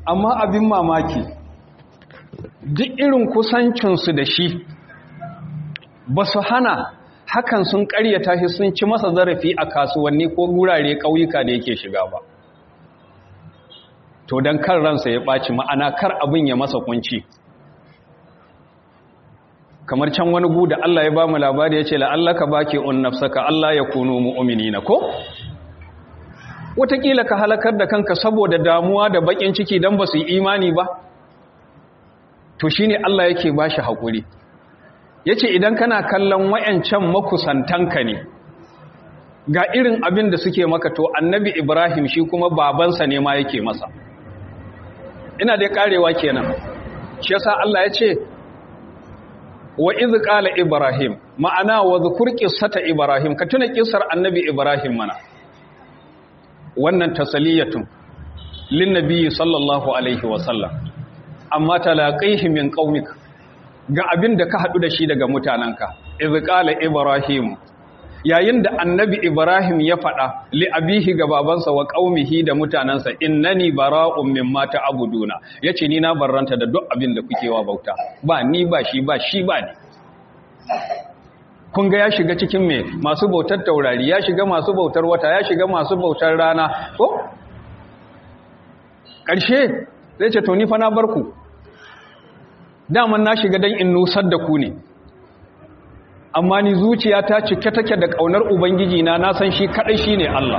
amma abin mamaki duk irin kusancinsu da shi ba su hana hakan sun karyata shi sun ci masa zarafi a kasuwanni ko gurare ƙauyuka da yake shiga ba to don kan ransa ya ɓaci ma'ana kar abin ya masa kunci kamar can wani gu da Allah ya ba mu labari ya ce la'allaka baki un nafsaka Allah ya kunu mu'minina ko wataƙila ka halakar da kanka saboda damuwa da baƙin ciki don ba su yi imani ba to shi ne Allah yake ba shi haƙuri ya ce idan kana kallon wayancan makusantanka ne ga irin abin da suke maka to annabi ibrahim shi kuma babansa ne ma yake masa ina dai karewa kenan shi yasa Allah ya ce wa iz qala ibrahim ma'ana wa dhkur qissata ibrahim ka tuna kissar annabi ibrahim mana wannan tasaliyatun lin nabiyyi sallallahu alaihi wa sallam amma talaqihi min qaumik ga abin da ka hadu da shi daga mutananka iz qala ibrahim yayin da annabi ibrahim ya fada li abihi ga babansa wa qaumihi da mutanansa innani bara'un mimma ta'buduna yace ni na barranta da duk abin da kuke wa bauta ba ni ba shi ba shi ba ni kun ga ya shiga cikin me masu bautar taurari ya shiga masu bautar wata ya shiga masu bautar rana ko ƙarshe zai ce to ni fa na barku daman na shiga dan in nusar da ku ne amma ni zuciya ta cike take da ƙaunar ubangiji na na san shi kaɗai shi ne Allah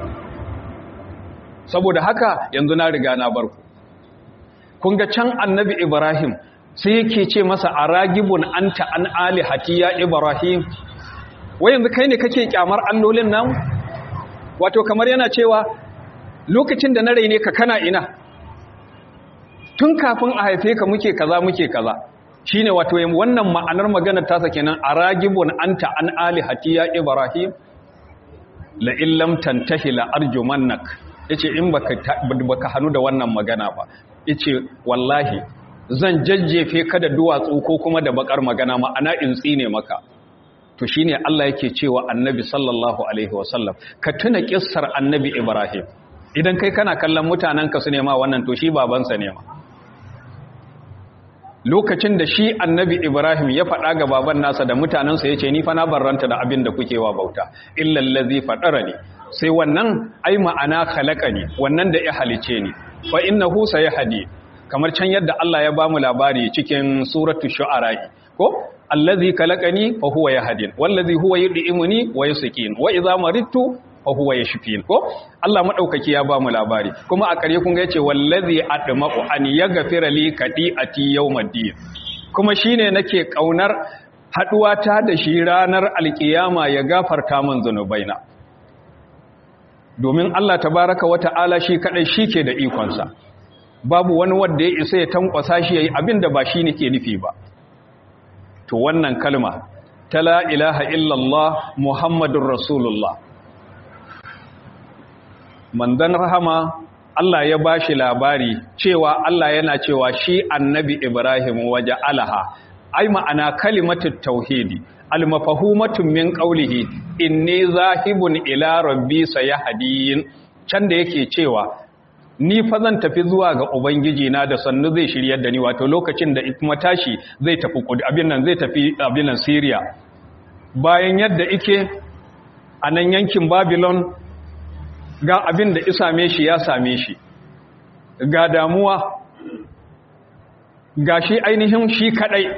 saboda haka yanzu na riga na barku kun ga can annabi ibrahim sai yake ce masa a ragibun anta an alihati ya ibrahim wai yanzu kai ne kake kyamar allolin nan wato kamar yana cewa lokacin da na raine ka kana ina tun kafin a haife ka muke kaza muke kaza shine wato wannan ma'anar maganar tasa kenan a ragibun anta an alihati ya ibrahim la illam tantahi la arjumannak yace in baka baka hanu da wannan magana ba yace wallahi zan jajjefe ka da duwatsu ko kuma da bakar magana ma'ana in tsine maka to shine Allah yake cewa annabi sallallahu alaihi wasallam ka tuna kissar annabi Ibrahim idan kai kana kallon mutanen ka su nema wannan to shi babansa ne ma lokacin da shi annabi Ibrahim ya faɗa ga baban nasa da mutanensa yace ni fa na barranta da abin da kuke wa bauta illa allazi fadarani sai wannan ai ma'ana khalaqani wannan da ya halice ni fa innahu sayahdi kamar can yadda Allah ya bamu labari cikin suratul shu'ara ko allazi khalaqani fa huwa yahdin wallazi huwa yud'imuni wa yusqin wa idza maridtu fa huwa yashfin ko Allah madaukaki ya bamu labari kuma a kare kun ga yace wallazi adma'u an yaghfira li qati'ati yawmiddin kuma shine nake kaunar haduwa ta da shi ranar alkiyama ya gafarta min zanubaina domin Allah tabaraka wa ta'ala shi kadai shike da ikonsa babu wani wanda ya isa ya tankwasa shi yayi abin da ba shi ne ke nufi ba to wannan kalma ta la ilaha illallah muhammadur rasulullah mandan rahama Allah ya bashi labari cewa Allah yana cewa shi annabi Ibrahim waje alaha ai ma'ana kalimatut tauhidi almafahumatun min qawlihi inni zahibun ila rabbi sayahdin can da yake cewa ni fa zan tafi zuwa ga ubangiji na da sannu zai shiryar da ni wato lokacin da kuma tashi zai tafi abin nan zai tafi abin nan Syria bayan yadda ike a nan yankin Babylon ga abin da isame shi ya same shi ga damuwa ga shi ainihin shi kadai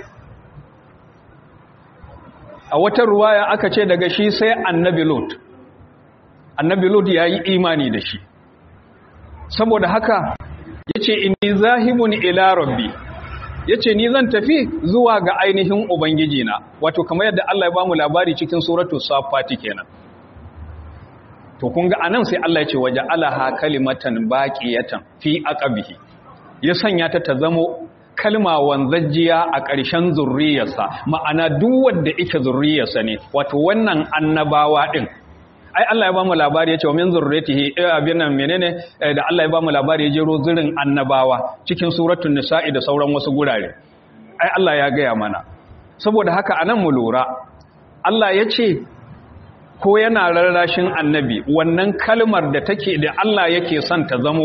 a wata ruwaya aka ce daga shi sai annabi Lot annabi Lot yayi imani da shi saboda haka yace inni zahibun ila rabbi yace ni zan tafi zuwa ga ainihin ubangiji na wato kamar yadda Allah ya bamu labari cikin suratu safati kenan to kun ga anan sai Allah ya ce waje alaha kalimatan baqiyatan fi aqabihi ya sanya ta ta zamo kalma wanzajjiya a ƙarshen zurriyarsa ma'ana duk wanda yake zurriyarsa ne wato wannan annabawa din ai Allah ya bamu labari yace wa min zurriyatihi abin nan menene da Allah ya bamu labari ya jero zirin annabawa cikin suratul nisa'i da sauran wasu gurare ai Allah ya gaya mana saboda haka anan mu lura Allah ya ce ko yana rarrashin annabi wannan kalmar da take da Allah yake son ta zamo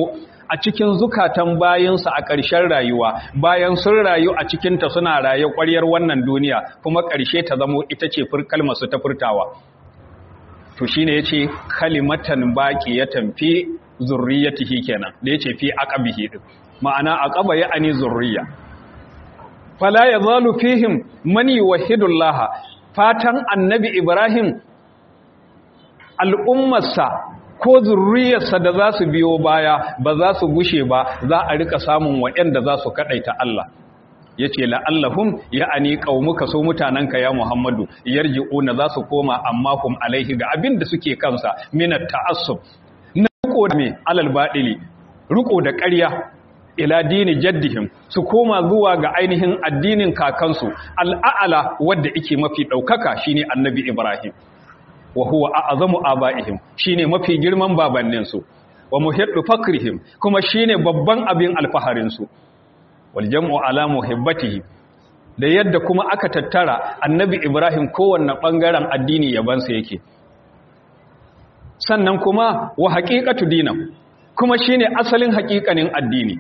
a cikin zukatan bayansa a ƙarshen rayuwa bayan sun rayu a cikinta suna raye ƙwaryar wannan duniya kuma ƙarshe ta zamo ita ce kalmarsu ta furtawa to shi ne ya ce kalimatan baƙi ya tamfi zurriyatihi kenan da ya ce fi aqabihi din ma'ana aqaba ya ani zurriya fala yazalu fihim man yuwahhidullah fatan annabi ibrahim al'ummarsa ko zurriyarsa da za su biyo baya ba za su gushe ba za a rika samun waɗanda za su kaɗaita Allah ya ce la'allahun ya ani ƙaunuka so mutanenka ya Muhammadu yarji'una za su koma amma kum alaihi ga abin da suke kansa minar ta'assub na riko da mai alal baɗili riko da ƙarya ila dini jaddihim su koma zuwa ga ainihin addinin kakansu al'a'ala wadda ike mafi ɗaukaka shine annabi Ibrahim wa huwa a'zamu aba'ihim shine mafi girman babanninsu wa muhiddu fakrihim kuma shine babban abin alfaharin su wal jam'u ala muhibbatihi da yadda kuma aka tattara annabi Ibrahim kowanne bangaren addini yabansa yake sannan kuma wa haqiqatu dinam kuma shine asalin haƙiƙanin addini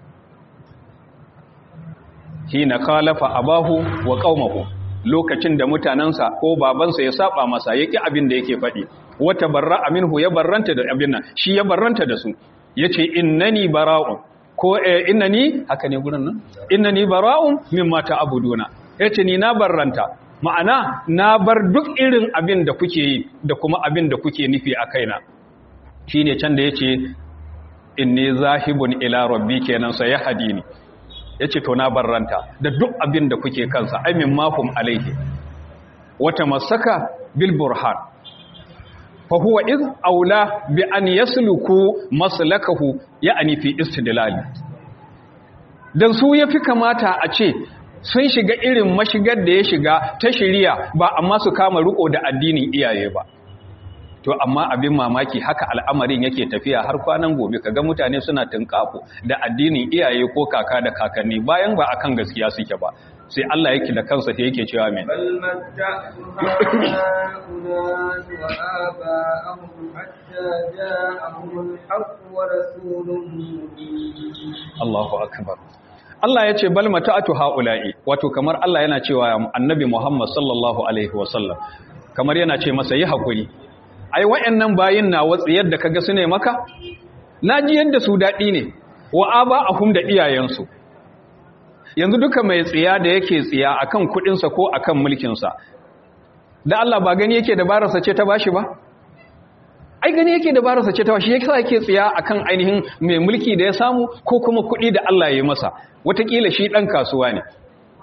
hina khalafa abahu wa qaumahu lokacin da mutanansa ko babansa ya saba masa yaki abin da yake faɗi wata barra minhu ya barranta da abin nan shi ya barranta da su yace innani bara'un ko eh, innani haka ne gurin nan innani bara'un mimma ta'buduna yace ni na barranta ma'ana na bar duk irin abin da kuke yi da kuma abin da kuke nufi a kaina shine can da yace inni zahibun ila rabbi kenan sai ya hadini ya ce to na barranta da duk abin da kuke kansa aimin mahum alaihi wata masaka bil burhan fa huwa iz aula bi an yasluku maslakahu ya'ni fi istidlal dan su yafi kamata a ce sun shiga irin mashigar da ya shiga ta shiriya ba amma su kama riko da addinin iyaye ba to amma abin mamaki haka al'amarin yake tafiya har kwanan gobe kaga mutane suna tunkafo da addinin iyaye ko kaka da kakanni bayan ba akan gaskiya suke ba sai Allah yake da kansa sai yake cewa me bal matta'u ha'ula'i wa aba'ahum hatta ja'ahum al-haqq wa rasulun mubin Allahu akbar Allah ya ce bal mata'atu ha'ula'i wato kamar Allah yana cewa annabi Muhammad sallallahu alaihi wasallam kamar yana ce masa yi hakuri ai wayannan bayin na watsi yadda kaga su ne maka naji yadda su dadi ne wa aba ahum da iyayensu yanzu duka mai tsiya da yake tsiya akan kudin sa ko akan mulkin sa da Allah ba gani yake dabararsa ce ta bashi ba ai gani yake dabararsa ce ta bashi yake yake tsiya akan ainihin mai mulki da ya samu ko kuma kudi da Allah ya yi masa watakila shi dan kasuwa ne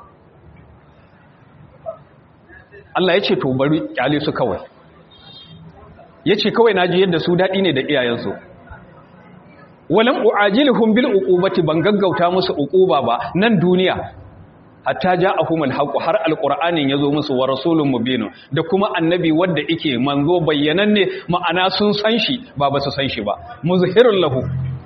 Allah ya ce to bari kyale su kawai ya ce kawai na ji yadda su daɗi ne da iyayensu walan u'ajilhum bil uqubati ban gaggauta musu uquba ba nan duniya hatta ja'ahumul haqq har alqur'anin yazo musu wa rasulun mubin da kuma annabi wanda yake manzo bayyananne ma'ana sun san shi ba ba su san shi ba muzhirul lahu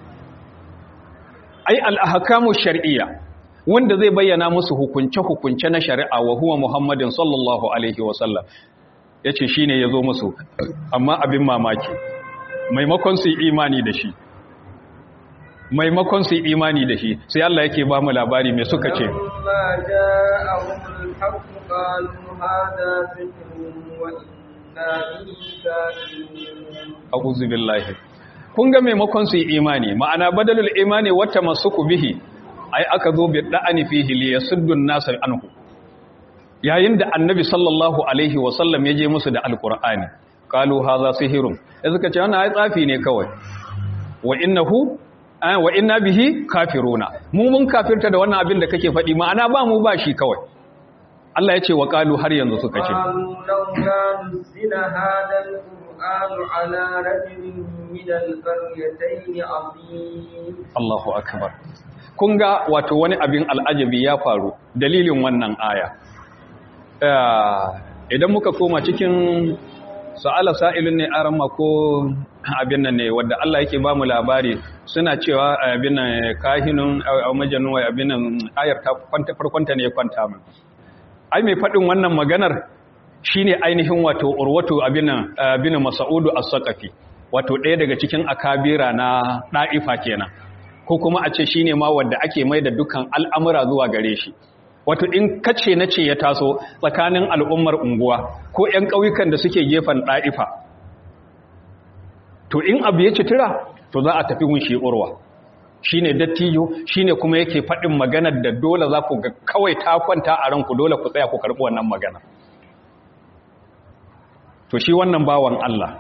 ai al ahkamu shar'iyya wanda zai bayyana musu hukunce hukunce na shari'a wa huwa muhammadin sallallahu alaihi wa sallam ya ce shi ne ya zo musu amma abin mamaki maimakon su imani da shi maimakon su imani da shi sai Allah yake ba mu labari mai suka ce a'udhu billahi kun ga maimakon su imani ma'ana badalul imani wata masuku bihi ai aka zo bi da'ani fihi li yasuddu an-nas anhu yayin da annabi sallallahu alaihi wasallam ya je musu da alkur'ani kalu haza sihirun ya suka ce wannan ai tsafi ne kawai wa innahu wa inna bihi kafiruna mu mun kafirta da wannan abin da kake faɗi ma'ana ba mu ba shi kawai Allah ya ce wa kalu har yanzu suka ce Allahu akbar kun ga wato wani abin al'ajabi ya faru dalilin wannan aya idan muka koma cikin sa'ala sa'ilun ne aran mako abin nan ne wadda Allah yake ba mu labari suna cewa abin nan kahinun majanun wai abin nan ayar ta kwanta farkonta ne ya kwanta mu ai mai faɗin wannan maganar shine ainihin wato urwatu abin nan abin mas'udu as-saqafi wato ɗaya daga cikin akabira na da'ifa kenan ko kuma a ce shine ma wanda ake mai da dukkan al'amura zuwa gare shi wato in kace na ce ya taso tsakanin al'ummar unguwa ko 'yan ƙauyukan da suke gefen ɗa'ifa to in abu ya citira to za a tafi wunshi urwa shi ne dattijo shi ne kuma yake faɗin maganar da dole za ku ga kawai ta kwanta a ranku dole ku tsaya ku karɓi wannan magana to shi wannan bawan Allah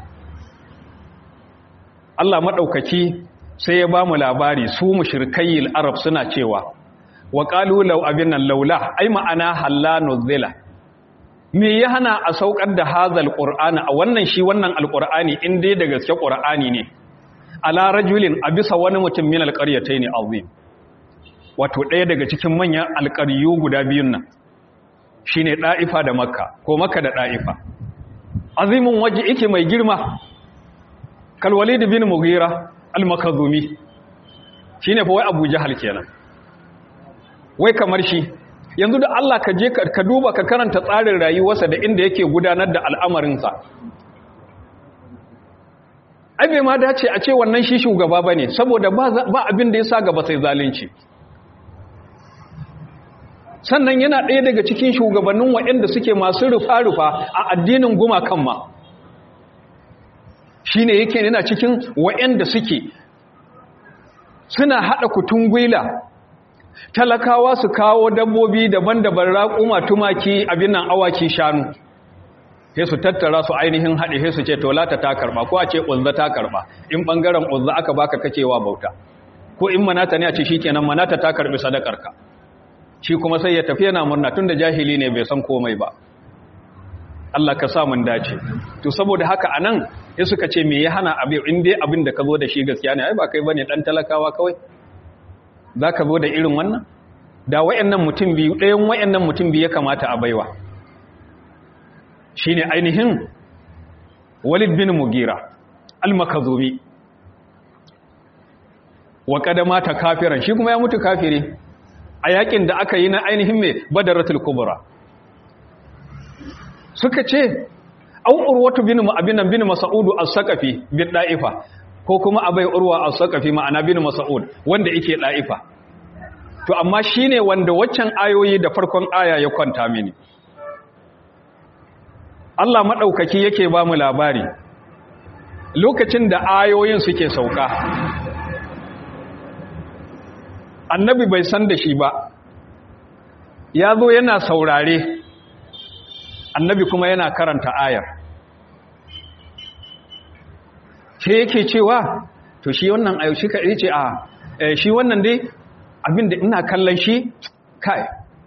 Allah maɗaukaki sai ya ba mu labari su mushrikayyil arab suna cewa wa qalu law abin nan laula ai ma'ana halla nuzila me ya hana a saukar da hazal qur'ana a wannan shi wannan alqur'ani in dai da gaske qur'ani ne ala rajulin a bisa wani mutum min alqaryatayn azim wato ɗaya daga cikin manyan alqaryu guda biyun nan shine da'ifa da makka ko makka da da'ifa azimun waje yake mai girma kal walid bin mughira al-makazumi shine fa wai abu jahal kenan wai kamar shi yanzu da Allah ka je ka duba ka karanta tsarin rayuwarsa da inda yake gudanar da al'amarinsa ai bai ma dace a ce wannan shi shugaba bane saboda ba abin da ya sa gaba sai zalunci sannan yana ɗaya daga cikin shugabannin waɗanda suke masu rufa-rufa a addinin gumakan ma shi ne yake yana cikin waɗanda suke suna haɗa kutun gwila talakawa su kawo dabbobi daban-daban raƙuma tumaki abin nan awaki shanu sai su tattara su ainihin haɗe sai su ce tolata ta karɓa ko a ce ƙunza ta karɓa in ɓangaren ƙunza aka baka kakewa bauta ko in manata ne a ce shi kenan manata ta karɓi sadakarka shi kuma sai ya tafi yana murna tun da jahili ne bai san komai ba Allah ka sa mun dace to saboda haka anan sai suka ce me ya hana abin in dai abin da ka zo da shi gaskiya ne ai ba kai bane dan talakawa kawai zaka zo da irin wannan da wayannan mutum biyu ɗayan wayannan mutum biyu ya kamata a baiwa shine ainihin Walid bin Mugira al-Makazumi wa kadama ta kafiran shi kuma ya mutu kafiri a yakin da aka yi na ainihin mai badaratul kubra suka ce au urwatu bin abinan bin mas'udu as-saqafi bi da'ifa ko kuma abai urwa as-saqafi ma'ana bin mas'ud wanda yake da'ifa to amma shine wanda waccan ayoyi da farkon aya ya kwanta mini Allah madaukaki yake ba mu labari lokacin da ayoyin suke sauka annabi bai san da shi ba ya zo yana saurare annabi kuma yana karanta ayar ce yake cewa to shi wannan ayo shi ka ce a shi wannan dai abinda ina kallon shi kai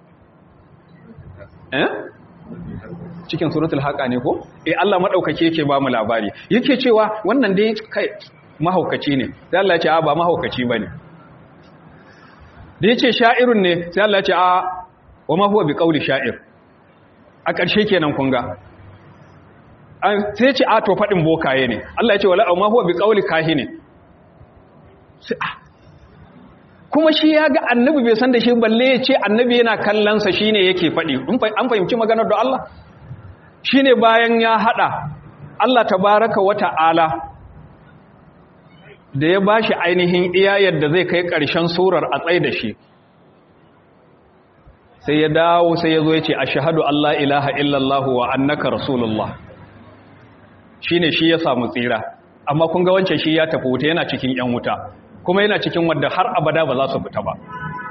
eh cikin suratul haqa ne ko eh Allah madaukake yake ba mu labari yake cewa wannan dai kai mahaukaci ne sai Allah ya ce a ba mahaukaci bane da ya ce sha'irun ne sai Allah ce a wa ma huwa bi ƙauli sha'ir a ƙarshe kenan kunga sai ce a to faɗin bokaye ne Allah ya ce wala ma huwa bi ƙauli kahi ne kuma shi ya ga annabi bai san da shi balle ya ce annabi yana kallonsa shi ne yake faɗi an fahimci maganar da Allah shi ne bayan ya haɗa Allah ta baraka wata ala da ya ba shi ainihin iya yadda zai kai ƙarshen surar a tsaye da shi sai ya dawo sai ya zo ya ce a shahadu Allah ilaha illallah wa annaka rasulullah shi ne shi ya samu tsira amma kun ga wancan shi ya tafi wuta yana cikin ‘yan wuta kuma yana cikin wadda har abada ba za su fita ba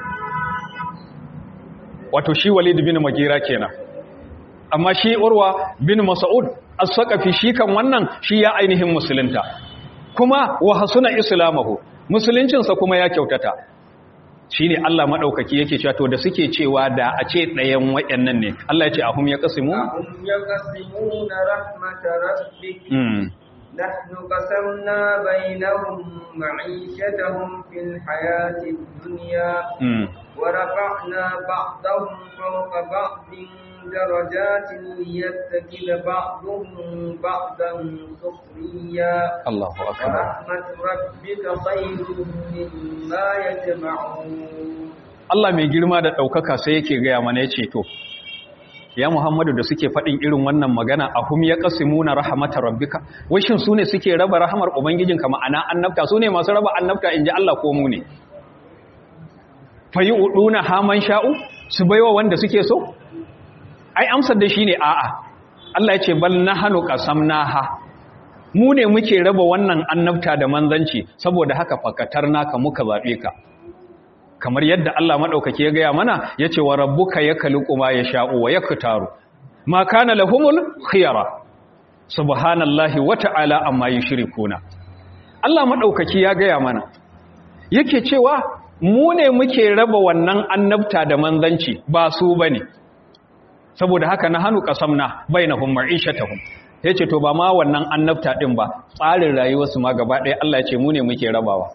wato shi walid bin magira kenan amma shi urwa bin mas'ud as-saqafi shi kan wannan shi ya ainihin musulunta kuma wa hasuna islamahu musuluncinsa kuma ya kyautata shine Allah madaukaki yake cewa to da suke cewa da a ce ɗayan wayannan ne Allah ya ce ahum ya qasimu ahum yaqsimuna rahmat rabbik nahnu qasamna bainahum ma'ishatahum fil hayati dunya wa rafa'na ba'dahum fawqa ba'din درجات ليتخذ بعضهم بعضا سخريا الله أكبر ورحمة ربك خير مما يجمعون Allah mai girma da ɗaukaka sai yake gaya mana ya ce to ya Muhammadu da suke faɗin irin wannan magana a hum ya qasimuna rahmatar rabbika wai shin sune suke raba rahamar ubangijinka ma'ana annabta sune masu raba annabta inji Allah ko mu ne fayi uduna haman sha'u su baiwa wanda suke so ai amsar da shine a'a Allah ya ce bal nahnu qasamnaha mu ne muke raba wannan annabta da manzanci saboda haka fakatar naka muka zabe ka kamar yadda Allah madaukake ya gaya mana yace wa rabbuka yakhluqu ma yasha'u wa yaktaru ma kana lahumul khiyara subhanallahi wa ta'ala amma yushrikuna Allah madaukake ya gaya mana yake cewa mu ne muke raba wannan annabta da manzanci ba su bane saboda haka na hanu qasamna bainahum ma'ishatahum yace to ba ma wannan annabta din ba tsarin rayuwarsu ma gaba ɗaya Allah ya ce mu ne muke rabawa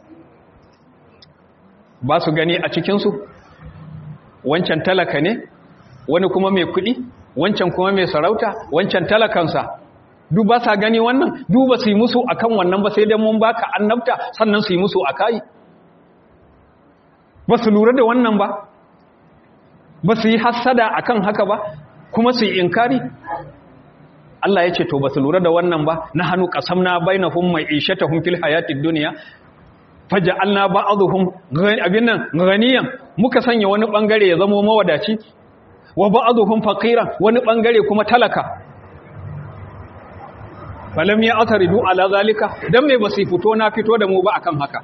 ba su gani a cikinsu wancan talaka ne wani kuma mai kuɗi wancan kuma mai sarauta wancan talakansa duk ba sa gani wannan duk ba su yi musu akan wannan ba sai dai mun baka annabta sannan su yi musu akai ba su lura da wannan ba ba su yi hassada akan haka ba kuma su yi inkari Allah ya ce to ba su lura da wannan ba na hannu qasamna bainahum ma'ishatahum fil hayatid dunya faja'alna ba'dhum abinan ganiyan muka sanya wani bangare ya zama mawadaci wa ba'dhum faqiran wani bangare kuma talaka falam ya ataridu ala zalika dan me basu fito na fito da mu ba akan haka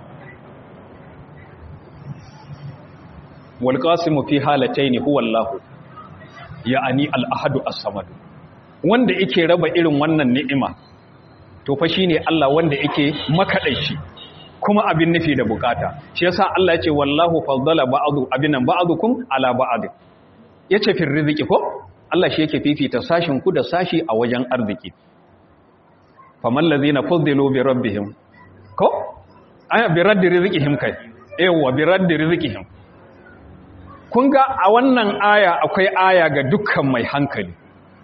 wal qasimu fi halatayn huwa allah ya'ani al ahad as-samad wanda yake raba irin wannan ni'ima to fa shine Allah wanda yake makadaici kuma abin nufi da bukata shi yasa Allah ya ce wallahu faddala ba'du abinan ba'dukum ala ba'd yace fi rizqi ko Allah shi yake fifita sashin ku da sashi a wajen arziki faman ladina faddalu bi rabbihim ko aya bi raddi rizqihim kai yawa bi raddi rizqihim kun ga a wannan aya akwai aya ga dukkan mai hankali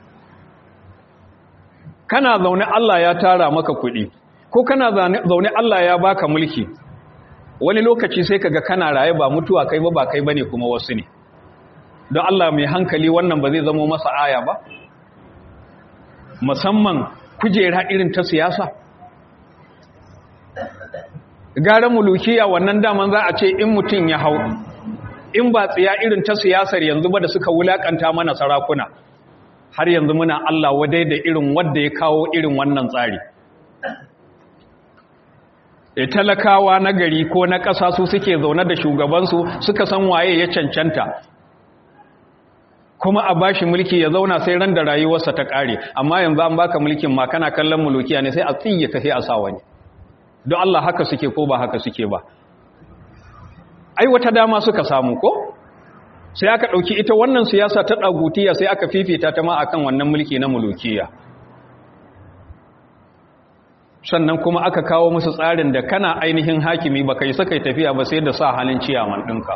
kana zaune Allah ya tara maka kuɗi ko kana zaune Allah ya baka mulki wani lokaci sai kaga kana raye ba mutuwa kai ba ba kai bane kuma wasu ne don Allah mai hankali wannan ba zai zama masa aya ba musamman kujera irin ta siyasa gara mulukiya wannan daman za a ce in mutum ya hau in ba tsiya irin ta siyasar yanzu ba da suka wulakanta mana sarakuna har yanzu muna Allah wadai da irin wanda ya kawo irin wannan tsari e talakawa na gari ko na ƙasa su suke zaune da shugabansu suka san waye ya cancanta kuma a bashi mulki ya zauna sai ran da rayuwarsa ta ƙare amma yanzu an baka mulkin ma kana kallon mulukiya ne sai a tsiye ka sai a sa wani don Allah haka suke ko ba haka suke ba ai wata dama suka samu ko sai aka ɗauki ita wannan siyasa ta ɗagutiya sai aka fifita ta ma akan wannan mulki na mulukiya sannan kuma aka kawo musu tsarin da kana ainihin hakimi ba kai saka tafiya ba sai da sa halin ciyaman ɗinka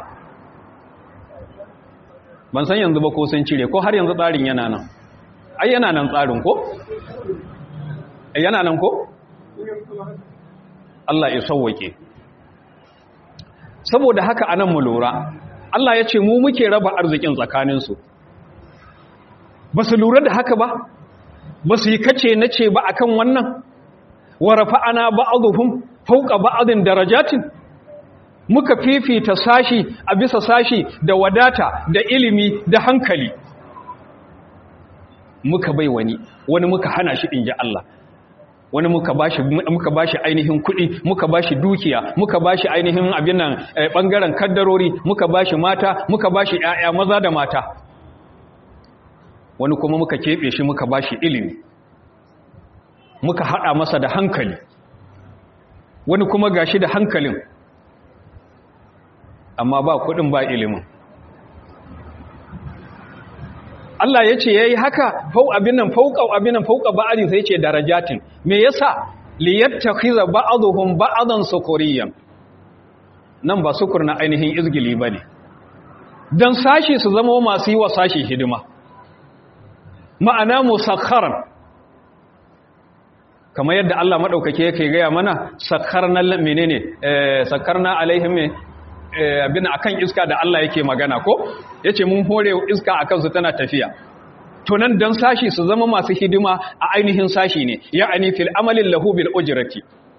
ban san yanzu ba ko sun cire ko har yanzu tsarin yana nan ai yana nan tsarin ko yana nan ko Allah ya sauwake saboda haka anan mu lura Allah ya ce mu muke raba arzikin tsakaninsu ba su lura da haka ba ba su yi kace na ce ba akan wannan wa rafa'ana ba'dhum fawqa ba'din darajatin muka fifita sashi a bisa sashi da wadata da ilimi da hankali muka bai wani wani muka hana shi inji Allah wani muka bashi muka bashi ainihin kuɗi muka bashi dukiya muka bashi ainihin abin nan bangaren kaddarori muka bashi mata muka bashi ƴaƴa maza da mata wani kuma muka kebe shi muka bashi ilimi muka hada masa da hankali wani kuma gashi da hankalin amma ba kuɗin ba ilimin Allah ya ce ya yi haka fau abin nan fauka abin nan fauka ba'adin sai ce darajatin me yasa liyattakhiza ba'dhum ba'dan sukuriyan nan ba sukur na ainihin izgili bane dan sashi su zama masu yi wa sashi hidima ma'ana musakharan kamar yadda Allah madaukake yake gaya mana sakharna menene eh sakharna alaihim abin akan iska da Allah yake magana ko yace mun hore iska akan su tana tafiya to nan dan sashi su zama masu hidima a ainihin sashi ne ya'ani fil amalin lahu bil ujrati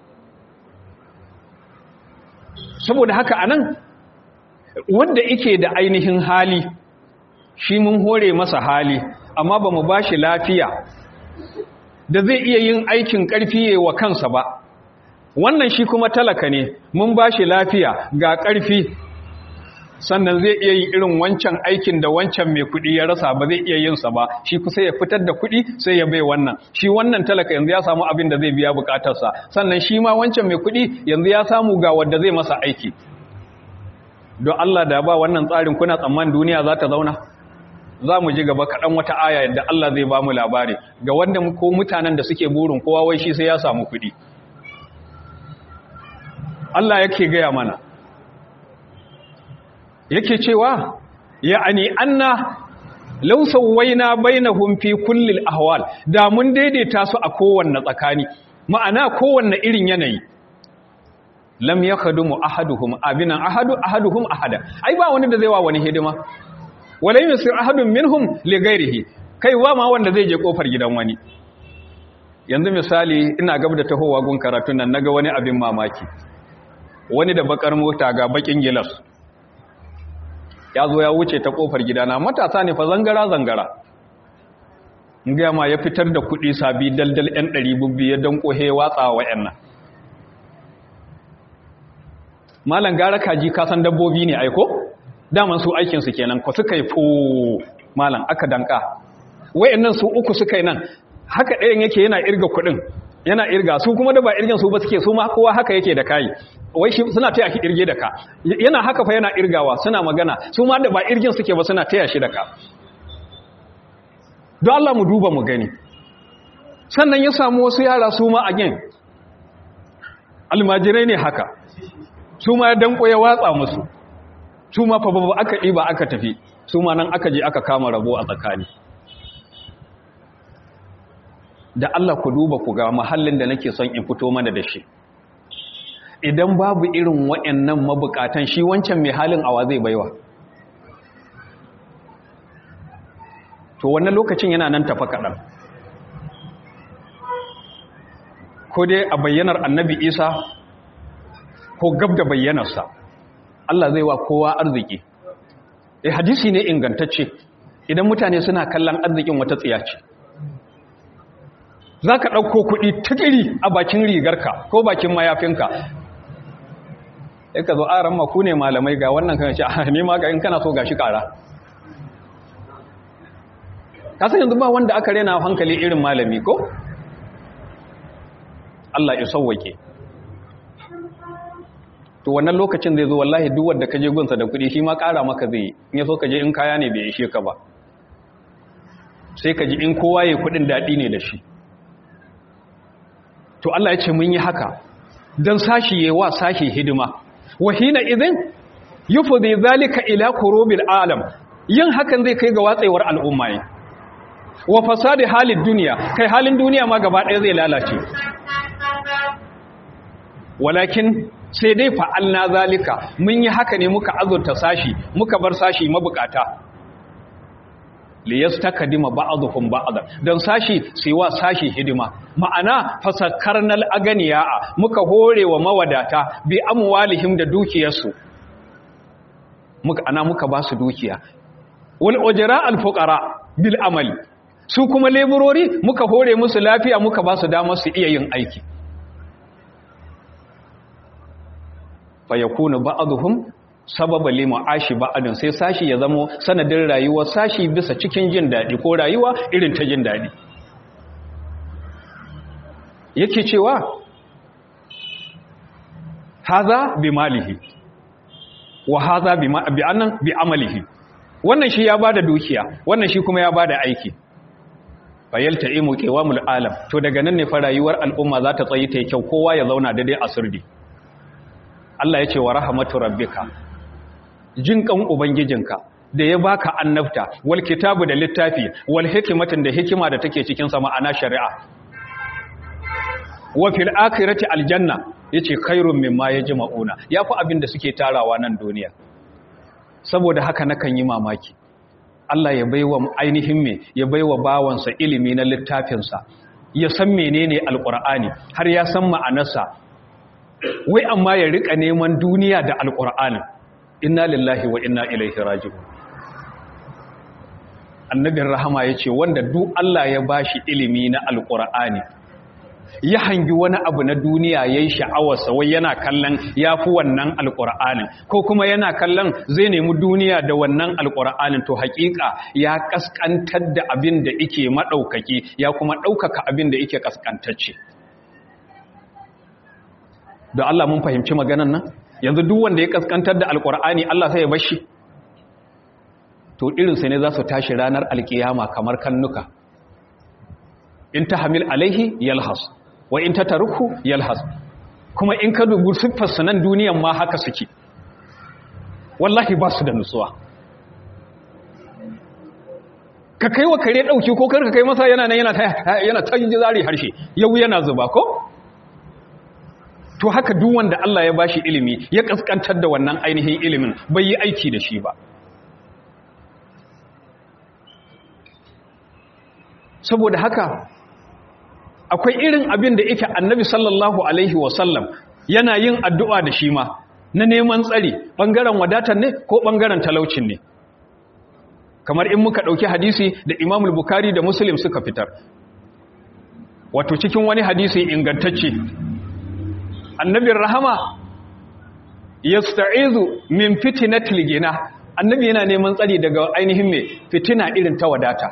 saboda haka anan wanda yake da ainihin hali shi mun hore masa hali amma ba mu ba shi lafiya da zai iya yin aikin ƙarfi wa kansa ba wannan shi kuma talaka ne mun ba shi lafiya ga ƙarfi sannan zai iya yin irin wancan aikin da wancan mai kuɗi ya rasa ba zai iya yinsa ba shi kusa ya fitar da kuɗi sai ya bai wannan shi wannan talaka yanzu ya samu abin da zai biya bukatarsa sannan shi ma wancan mai kuɗi yanzu ya samu ga wadda zai masa aiki don Allah da ba wannan tsarin kuna tsammanin duniya za ta zauna za mu ji gaba kaɗan wata aya yadda Allah zai ba mu labari ga wanda ko mutanen da suke burin kowa wai shi sai ya samu kuɗi Allah yake gaya mana yake cewa ya'ani anna law sawaina bainahum fi kulli ahwal da mun daidaita su a kowanne tsakani ma'ana kowanne irin yanayi lam yakhadumu ahaduhum abinan ahadu ahaduhum ahada ai ba wani da zai wa wani hidima wala yusir ahadun minhum li ghairihi kai wa ma wanda zai je kofar gidan wani yanzu misali ina gaba da tahowa gun karatun nan naga wani abin mamaki wani da bakar mota ga bakin gilas ya zo ya wuce ta kofar gidana matasa ne fa zangara zangara ga ma ya fitar da kuɗi sabi daldal ɗan ɗari bubbi ya danko he watsa wa ƴan nan malan gara kaji kasan dabbobi ne aiko daman su aikinsu kenan ko suka yi fo malam aka danka wayannan su uku suka yi nan haka ɗayan yake yana irga kuɗin yana irga su kuma da ba irgin su ba suke su ma kowa haka yake da kai wai shi suna taya shi irge da ka yana haka fa yana irgawa suna magana su ma da ba irgin suke ba suna taya shi da ka don Allah mu duba mu gani sannan ya samu wasu yara su ma again almajirai ne haka su ma ya danko ya watsa musu su ma fa babu aka ɗiba aka tafi su ma nan aka je aka kama rabo a tsakani da Allah ku duba ku ga mahallin da nake son in fito mana da shi idan babu irin waɗannan mabukatan shi wancan mai halin awa zai baiwa to wannan lokacin yana nan tafa kaɗan ko dai a bayyanar annabi isa ko gab da bayyanarsa Allah zai wa kowa arziki eh hadisi ne ingantacce idan mutane suna kallon arzikin wata tsiya ce za ka ɗauko kuɗi tukiri a bakin rigarka ko bakin mayafinka ya ka zo aran maku ne malamai ga wannan kan ce a nema ga in kana so ga shi ƙara kasan yanzu ba wanda aka rena hankali irin malami ko? Allah ya sauwake to wannan lokacin zai zo wallahi duk wanda ka je gunsa da kuɗi shi ma ƙara maka zai in ya so ka je in kaya ne bai ishe ka ba sai ka ji in kowa ya kuɗin daɗi ne da shi to Allah ya ce mun yi haka don sashi yi wa sashi hidima wahina idan yufudi zalika ila kurubil alam yin hakan zai kai ga watsewar al'umma ne wa fasadi halin duniya kai halin duniya ma gaba ɗaya zai lalace walakin sai dai fa'alna zalika mun yi haka ne muka azurta sashi muka bar sashi mabukata liyastakdima ba'dhum ba'd dan sashi sai wa sashi hidima ma'ana fasakkarnal aganiya muka hore wa mawadata bi amwalihim da dukiyarsu muka ana muka ba su dukiya wal ujra al fuqara bil amali su kuma leburori muka hore musu lafiya muka ba su damar su iya yin aiki fa yakunu ba'dhum sababa lima ashi ba'adin sai sashi ya zamo sanadin rayuwa sashi bisa cikin jin daɗi ko rayuwa irin ta jin daɗi yake cewa haza bi malihi wa haza bi annan bi amalihi wannan shi ya bada dukiya wannan shi kuma ya bada aiki fayalta imu qiyamul alam to daga nan ne fa rayuwar al'umma za ta tsayi ta kyau kowa ya zauna daidai a sirdi Allah ya ce wa rahmatu rabbika jin kan ubangijinka da ya baka annabta wal kitabu da littafi wal hikmatin da hikima da take cikin sa ma'ana shari'a wa fil akhirati aljanna yace khairun mimma yajma'una yafi abin da suke tarawa nan duniya saboda haka nakan yi mamaki Allah ya baiwa ainihin me ya baiwa bawansa ilimi na littafinsa ya san menene alqur'ani har ya san ma'anarsa wai amma ya rika neman duniya da alqur'ani inna lillahi wa inna ilaihi raji'un annabin rahama yace wanda duk Allah ya bashi ilimi na alqur'ani ya hangi wani abu na duniya ya yi sha'awarsa wai yana kallon ya fi wannan alƙur'anin ko kuma yana kallon zai nemi duniya da wannan alƙur'anin to haƙiƙa ya ƙasƙantar da abin da ike maɗaukaki ya kuma ɗaukaka abin da ike ƙasƙantacce da Allah mun fahimci maganan nan yanzu duk wanda ya ƙasƙantar da alƙur'ani Allah sai ya bashi to irinsa ne za su tashi ranar alƙiyama kamar kannuka in ta hamil alaihi yalhas wa in ta taruku yalhas kuma in ka dubu siffarsa nan duniyan ma haka suke wallahi ba su da nutsuwa ka kai wa kare ɗauki ko karka kai masa yana nan yana ta yi zari harshe yau yana zuba ko to haka duk wanda Allah ya bashi ilimi ya kaskantar da wannan ainihin ilimin bai yi aiki da shi ba saboda haka akwai irin abin da yake annabi sallallahu alaihi wasallam yana yin addu'a da shi ma na neman tsari ɓangaren wadatar ne ko ɓangaren talaucin ne kamar in muka ɗauki hadisi da imamul bukari da muslim suka fitar wato cikin wani hadisi ingantacce annabin rahama ya sta'izu min fitinatil gina annabi yana neman tsari daga ainihin mai fitina irin ta wadata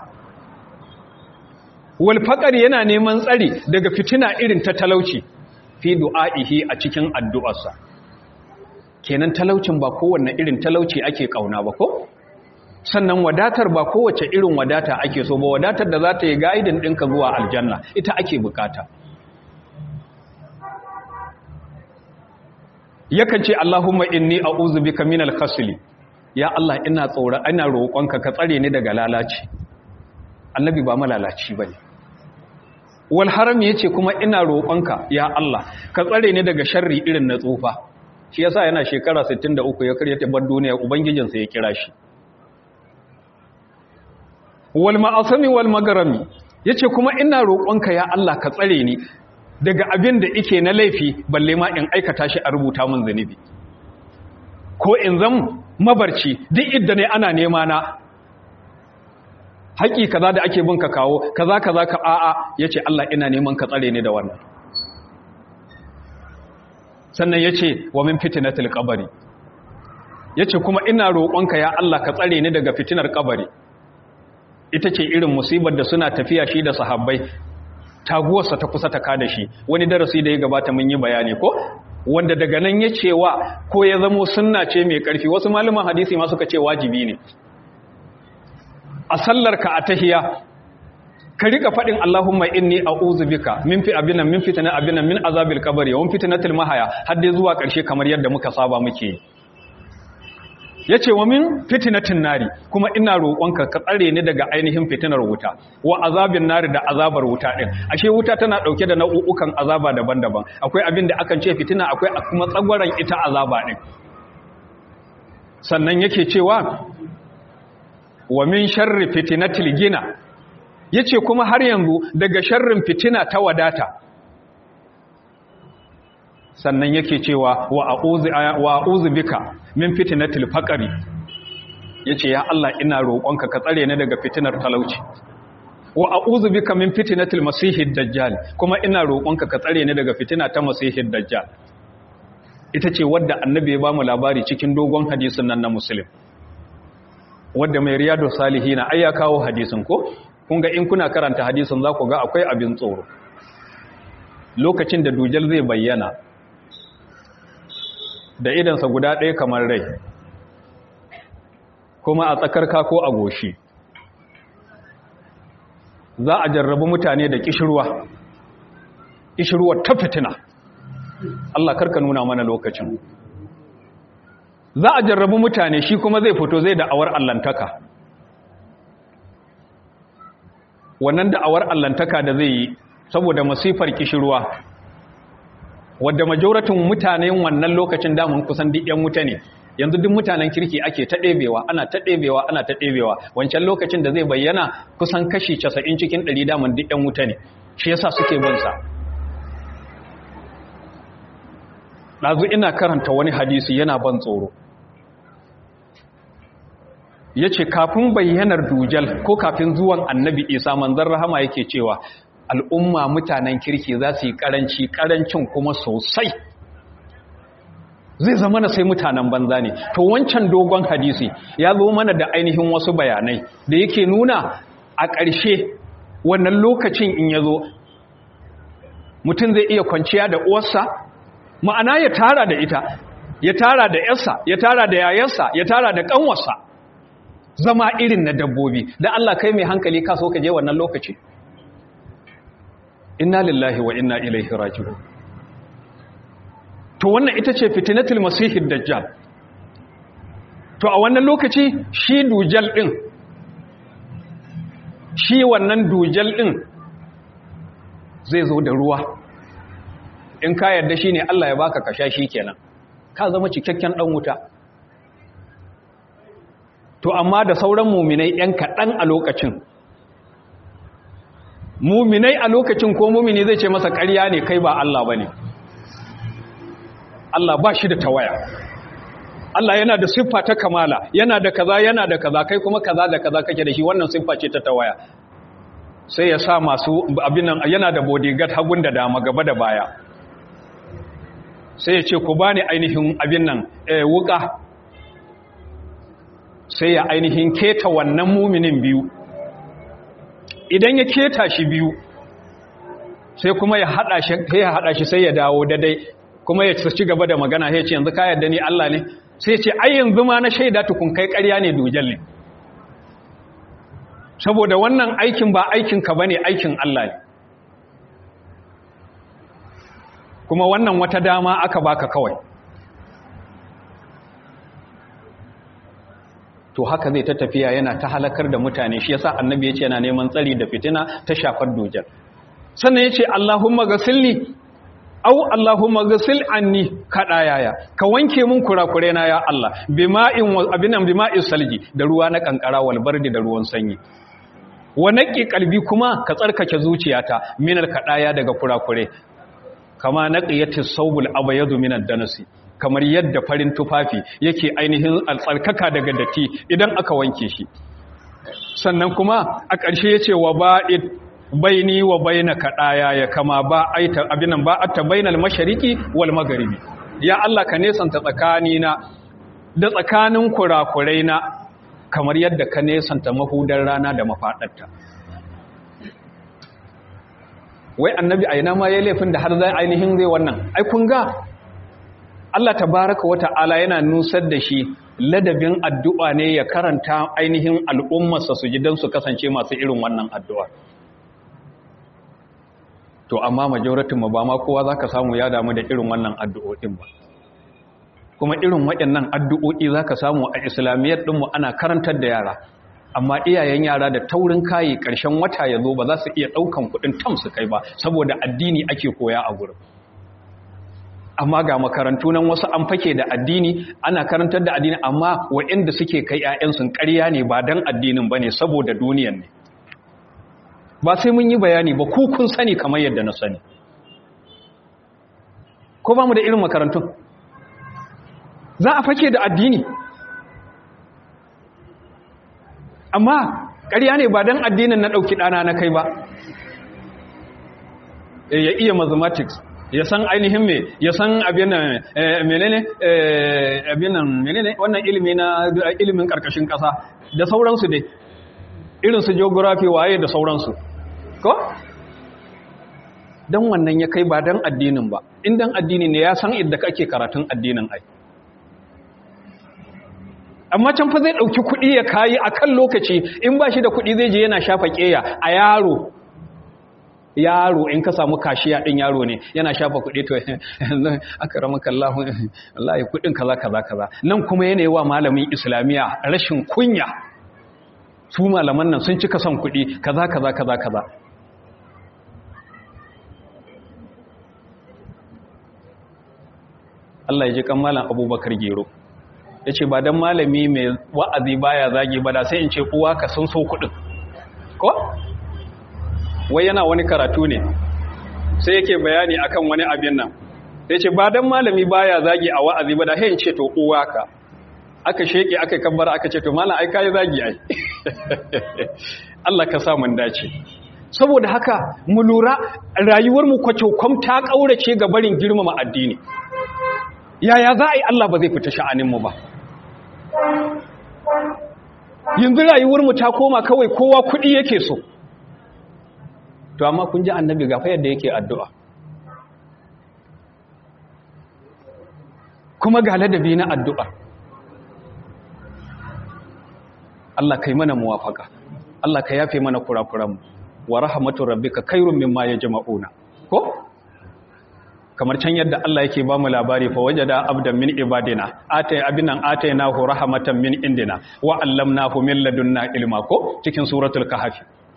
walfaƙar yana neman tsari daga fitina irin ta talauci fi du'a'ihi a cikin addu'arsa kenan talaucin ba kowanne irin talauci ake ƙauna ba ko sannan wadatar ba kowace irin wadata ake so ba wadatar da za ta yi gaidin ɗinka zuwa aljanna ita ake bukata yakan ce Allahumma inni a'udhu bika minal khasli ya Allah ina tsora ina roƙonka ka tsare ni daga lalaci annabi ba malalaci bane wal haram yace kuma ina roƙonka ya Allah ka tsare ni daga sharri irin na tsufa shi yasa yana shekara 63 ya karya tabbar duniya ubangijinsa ya kira shi wal ma'asami wal magarami yace kuma ina roƙonka ya Allah ka tsare ni daga abin da ike na laifi balle ma in aikata shi a rubuta min zunubi ko in zan mabarci duk idda ne ana nema na haƙi kaza da ake bin ka kawo kaza kaza ka a'a yace Allah ina neman ka tsare ni da wannan sannan yace wa min fitnatil qabri yace kuma ina roƙonka ya Allah ka tsare ni daga fitinar kabari ita ce irin musibar da suna tafiya shi da sahabbai taguwarsa ta kusa ta kada shi wani darasi da ya gabata mun yi bayani ko wanda daga nan ya cewa ko ya zamo sunna ce mai ƙarfi wasu malaman hadisi ma suka ce wajibi ne a sallarka a tahiya ka rika faɗin Allahumma inni a'udhu bika min fi abinan min fitna abinan min azabil qabri wa min fitnatil mahaya har dai zuwa ƙarshe kamar yadda muka saba muke yi yace wa min fitnatin nari kuma ina roƙonka ka tsare ni daga ainihin fitinar wuta wa azabin nari da azabar wuta din ashe wuta tana dauke da nau'ukan azaba daban-daban akwai abin da akan ce fitina akwai kuma tsagwaran ita azaba din sannan yake cewa wa min sharri fitnatil gina yace kuma har yanzu daga sharrin fitina ta wadata sannan yake cewa wa a'udhu wa a'udhu bika min fitnatil faqri yace ya Allah ina roƙonka ka tsare ni daga fitinar talauci wa a'udhu bika min fitnatil masihid dajjal kuma ina roƙonka ka tsare ni daga fitina ta masihid dajjal ita ce wadda annabi ya bamu labari cikin dogon hadisin nan na muslim wadda mai riyadu salihina ai ya kawo hadisin ko kun ga in kuna karanta hadisin za ku ga akwai abin tsoro lokacin da dujal zai bayyana da idansa guda ɗaya kamar rai kuma a tsakarka ko a goshi za a jarrabu mutane da kishirwa kishirwa ta fitina Allah karka nuna mana lokacin za a jarrabu mutane shi kuma zai fito zai da'awar allantaka wannan da'awar allantaka da zai yi saboda masifar kishirwa wadda majoratin mutanen wannan lokacin damun kusan duk yan wuta ne yanzu duk mutanen kirki ake ta ɗebewa ana ta ɗebewa ana ta ɗebewa wancan lokacin da zai bayyana kusan kashi 90 cikin 100 daman duk ɗan wuta ne shi yasa suke bin sa ɗazu ina karanta wani hadisi yana ban tsoro ya ce kafin bayyanar dujal ko kafin zuwan annabi isa manzan rahama yake cewa al'umma mutanen kirki za su yi ƙaranci ƙarancin kuma sosai zai zama na sai mutanen banza ne to wancan dogon hadisi ya zo mana da ainihin wasu bayanai da yake nuna a ƙarshe wannan lokacin in ya zo mutum zai iya kwanciya da uwarsa ma'ana ya tara da ita ya tara da yarsa ya tara da yayarsa ya tara da ƙanwarsa zama irin na dabbobi da Allah kai mai hankali ka so ka je wannan lokaci inna lillahi wa inna ilaihi raji'un to wannan ita ce fitinatul masihid dajjal to a wannan lokaci shi dujal din shi wannan dujal din zai zo da ruwa in ka yarda shine Allah ya baka kasha shi kenan ka zama cikakken dan wuta to amma da sauran muminai yan kaɗan a lokacin muminai a lokacin ko mumini zai ce masa ƙarya ne kai ba Allah ba ne Allah ba shi da tawaya Allah yana da siffa ta kamala yana da kaza yana da kaza kai kuma kaza da kaza kake da shi wannan siffa ce ta tawaya sai ya sa masu abin nan yana da bodyguard hagun da dama gaba da baya sai ya ce ku bani ainihin abin nan eh, wuka sai ya ainihin keta wannan muminin biyu idan ya keta shi biyu sai kuma ya hada shi ya hada shi sai ya dawo dadai kuma ya ci gaba da magana sai ya ce yanzu ka yarda ni Allah ne sai ya ce ai yanzu ma na shaida tukun kai ƙarya ne dujal ne saboda wannan aikin ba aikin ka bane aikin Allah ne kuma wannan wata dama aka baka kawai to haka zai ta tafiya yana ta halakar da mutane shi yasa annabi ya ce yana neman tsari da fitina ta shafar dujal sannan ya ce Allahumma gasilni au Allahumma gasil anni kadayaya ka wanke mun kurakure na ya Allah bima'in abinan bima'is salji da ruwa na kankara wal bardi da ruwan sanyi wa naqi qalbi kuma ka tsarkake zuciyata minal kadaya daga kurakure kama naqiyatis sawbul abyadu minad danasi kamar yadda farin tufafi yake ainihin altsarkaka daga datti idan aka wanke shi sannan kuma a ƙarshe ya ce wa ba'id baini wa baina kaɗaya ya kama ba aita abinan ba atta bainal mashariki wal magharibi ya Allah ka nesanta tsakanina da tsakanin kurakurai na kamar yadda ka nesanta mahudar rana da mafaɗarta wai annabi aina ma ya laifin da har zai ainihin zai wannan ai kun ga Allah tabaraka wa ta'ala yana nusar da shi ladabin addu'a ne ya karanta ainihin al'ummarsa su ji don su kasance masu irin wannan addu'a. To, amma majoratin ma ba ma kowa za ka samu ya damu da irin wannan addu'o'in ba. Kuma irin waɗannan addu'o'i za ka samu a islamiyyar ɗinmu ana karantar da yara, amma iyayen yara da taurin kayi ƙarshen wata ya zo ba za su iya ɗaukan kuɗin tam su kai ba, saboda addini ake koya a gurin. amma ga makarantu nan wasu an fake da addini ana karantar da addini amma waɗanda suke kai ƴaƴansu ƙarya ne ba dan addinin bane saboda duniyan ne ba sai mun yi bayani ba ku kun sani kamar yadda na sani ko ba mu da irin makarantun za a fake da addini amma ƙarya ne ba dan addinin na ɗauki ɗana na kai ba ya iya mathematics ya san ainihin me ya san abinan menene abinan menene wannan ilimi na ilimin karkashin kasa da sauransu dai irin su geography waye da sauransu ko dan wannan ya kai ba dan addinin ba in dan addini ne ya san idda kake karatun addinin ai amma can fa zai dauki kuɗi ya kayi akan lokaci in ba shi da kuɗi zai je yana shafa keya a yaro yaro in ka samu kashiya din yaro ne yana shafa kuɗi to aka ramaka Allah wallahi kuɗin kaza kaza kaza nan kuma yana wa malamin islamiya rashin kunya su malaman nan sun cika son kuɗi kaza kaza kaza kaza Allah ya ji kan malam Abubakar Gero ya ce ba don malami mai wa'azi baya zagi ba da sai in ce uwa ka sun so kuɗin ko? wai yana wani karatu ne sai yake bayani akan wani abin nan ya ce ba don malami baya zagi a wa'azi ba da sai in ce to uwa ka aka sheke aka kabbara aka ce to malam ai kai zagi ai Allah ka sa mun dace saboda haka mu lura rayuwar mu kwacokwam ta kaurace ga barin girmama addini yaya za a yi Allah ba zai fita sha'anin mu ba yanzu rayuwar mu ta koma kawai kowa kuɗi yake so to amma kun ji annabi ga fa yadda yake addu'a kuma ga ladabi na addu'a Allah kai mana muwafaka Allah ka yafe mana kurakuranmu wa rahmatu rabbika khairun mimma yajma'una ko kamar can yadda Allah yake ba mu labari fa wajada abdan min ibadina atay abinan ataynahu rahmatan min indina wa allamnahu min ladunna ilma ko cikin suratul kahf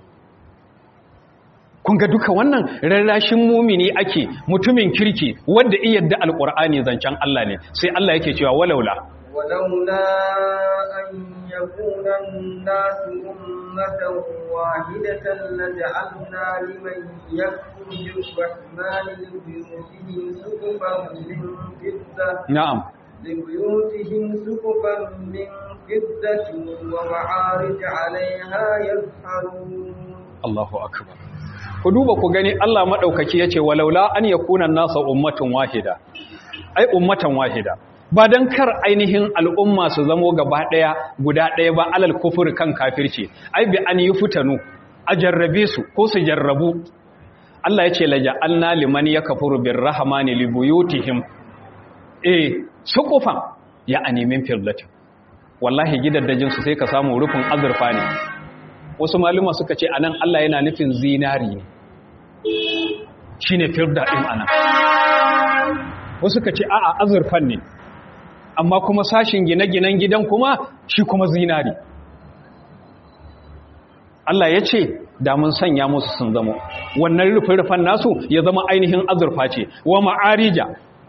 kun ga duka wannan rarrashin mumini ake mutumin kirki wanda iya yadda alqur'ani zancen Allah ne sai Allah yake cewa walaula ولولا أن يكون الناس أمة واحدة لجعلنا لمن يكفر بالرحمن لبيوتهم سقفا من فضة na'am لبيوتهم سقفا من فضة ومعارج عليها يظهرون Allahu akbar ku duba ku gani Allah madaukaki yace walaula an yakuna nasa ummatun wahida ai ummatan wahida ba dan kar ainihin al'umma su zamo gaba daya guda daya ba alal kufur kan kafirci ai bi an yufutanu a jarrabe su ko su jarrabu Allah yace laja'alna liman yakfuru birrahmani libuyutihim eh suqufan ya animin firdatin wallahi gidaddajin su sai ka samu rufin azurfa ne wasu maluma suka ce anan Allah yana nufin zinari ne shine firda din anan wasu suka ce a'a azurfan ne amma kuma sashin gine-ginen gidan kuma shi kuma zinari Allah ya ce da mun sanya musu sun zama wannan rufin-rufan nasu ya zama ainihin azurfa ce wa ma'arija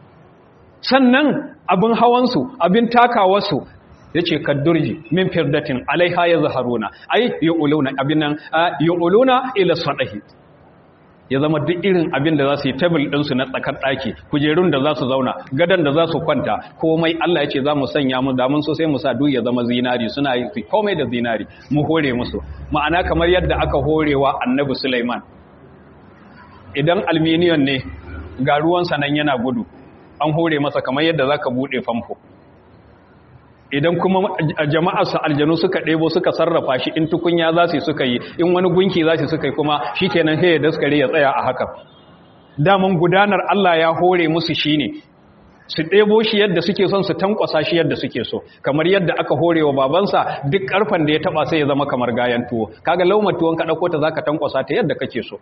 sannan abin hawansu abin takawarsu ya ce kaddurji min firdatin alaiha ya zaharuna ai yi uluna abin nan yi uluna ila sadahi ya zama duk irin abin da za su yi tabil ɗinsu na tsakar ɗaki kujerun da za su zauna gadon da za su kwanta komai Allah ya ce za mu sanya mu damun so sai mu sa duk ya zama zinari suna yi komai da zinari mu hore musu ma'ana kamar yadda aka horewa annabi Sulaiman idan alminiyon ne ga ruwansa nan yana gudu an hore masa kamar yadda za ka buɗe famfo idan kuma jama'arsa aljanu suka ɗebo suka sarrafa shi in tukunya za su suka yi in wani gunki za su suka yi kuma shi kenan sai ya daskare ya tsaya a haka daman gudanar Allah ya hore musu shi ne su ɗebo shi yadda suke son su tankwasa shi yadda suke so kamar yadda aka hore wa babansa duk ƙarfen da ya taɓa sai ya zama kamar gayan tuwo kaga laumar tuwon ka ɗauko ta za ka tankwasa ta yadda kake so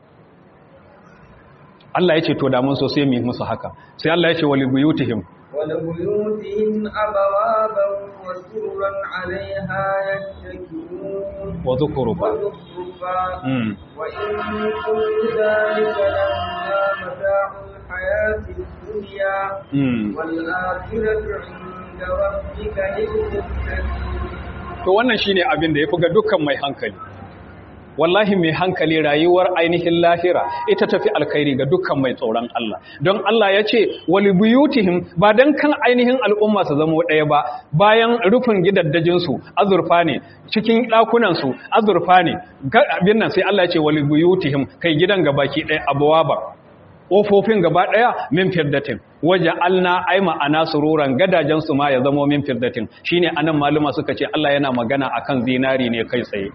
Allah ya ce to damun so sai mu yi musu haka sai Allah ya ce wali buyutihim ولبيوتهم أبوابا وسرا عليها يتكئون وذكربا وزخرفا mm. وإن كل ذلك لما متاع الحياة الدنيا mm. والآخرة عند ربك للمتقين to wannan shine abin da yafi ga dukkan mai hankali wallahi mai hankali rayuwar ainihin lahira ita tafi alkhairi ga dukkan mai tsoron Allah don Allah ya ce wali buyutihim ba dan kan ainihin al'umma su zama ɗaya ba bayan rufin gidaddajin su azurfa ne cikin ɗakunan su azurfa ne Ga- abin nan sai Allah ya ce wali buyutihim kai gidan gabaki ɗaya abwaba ƙofofin gaba ɗaya min firdatin waje alna ai ma'ana sururan gadajen su ma ya zamo min firdatin shine anan maluma suka ce Allah yana magana akan zinari ne kai tsaye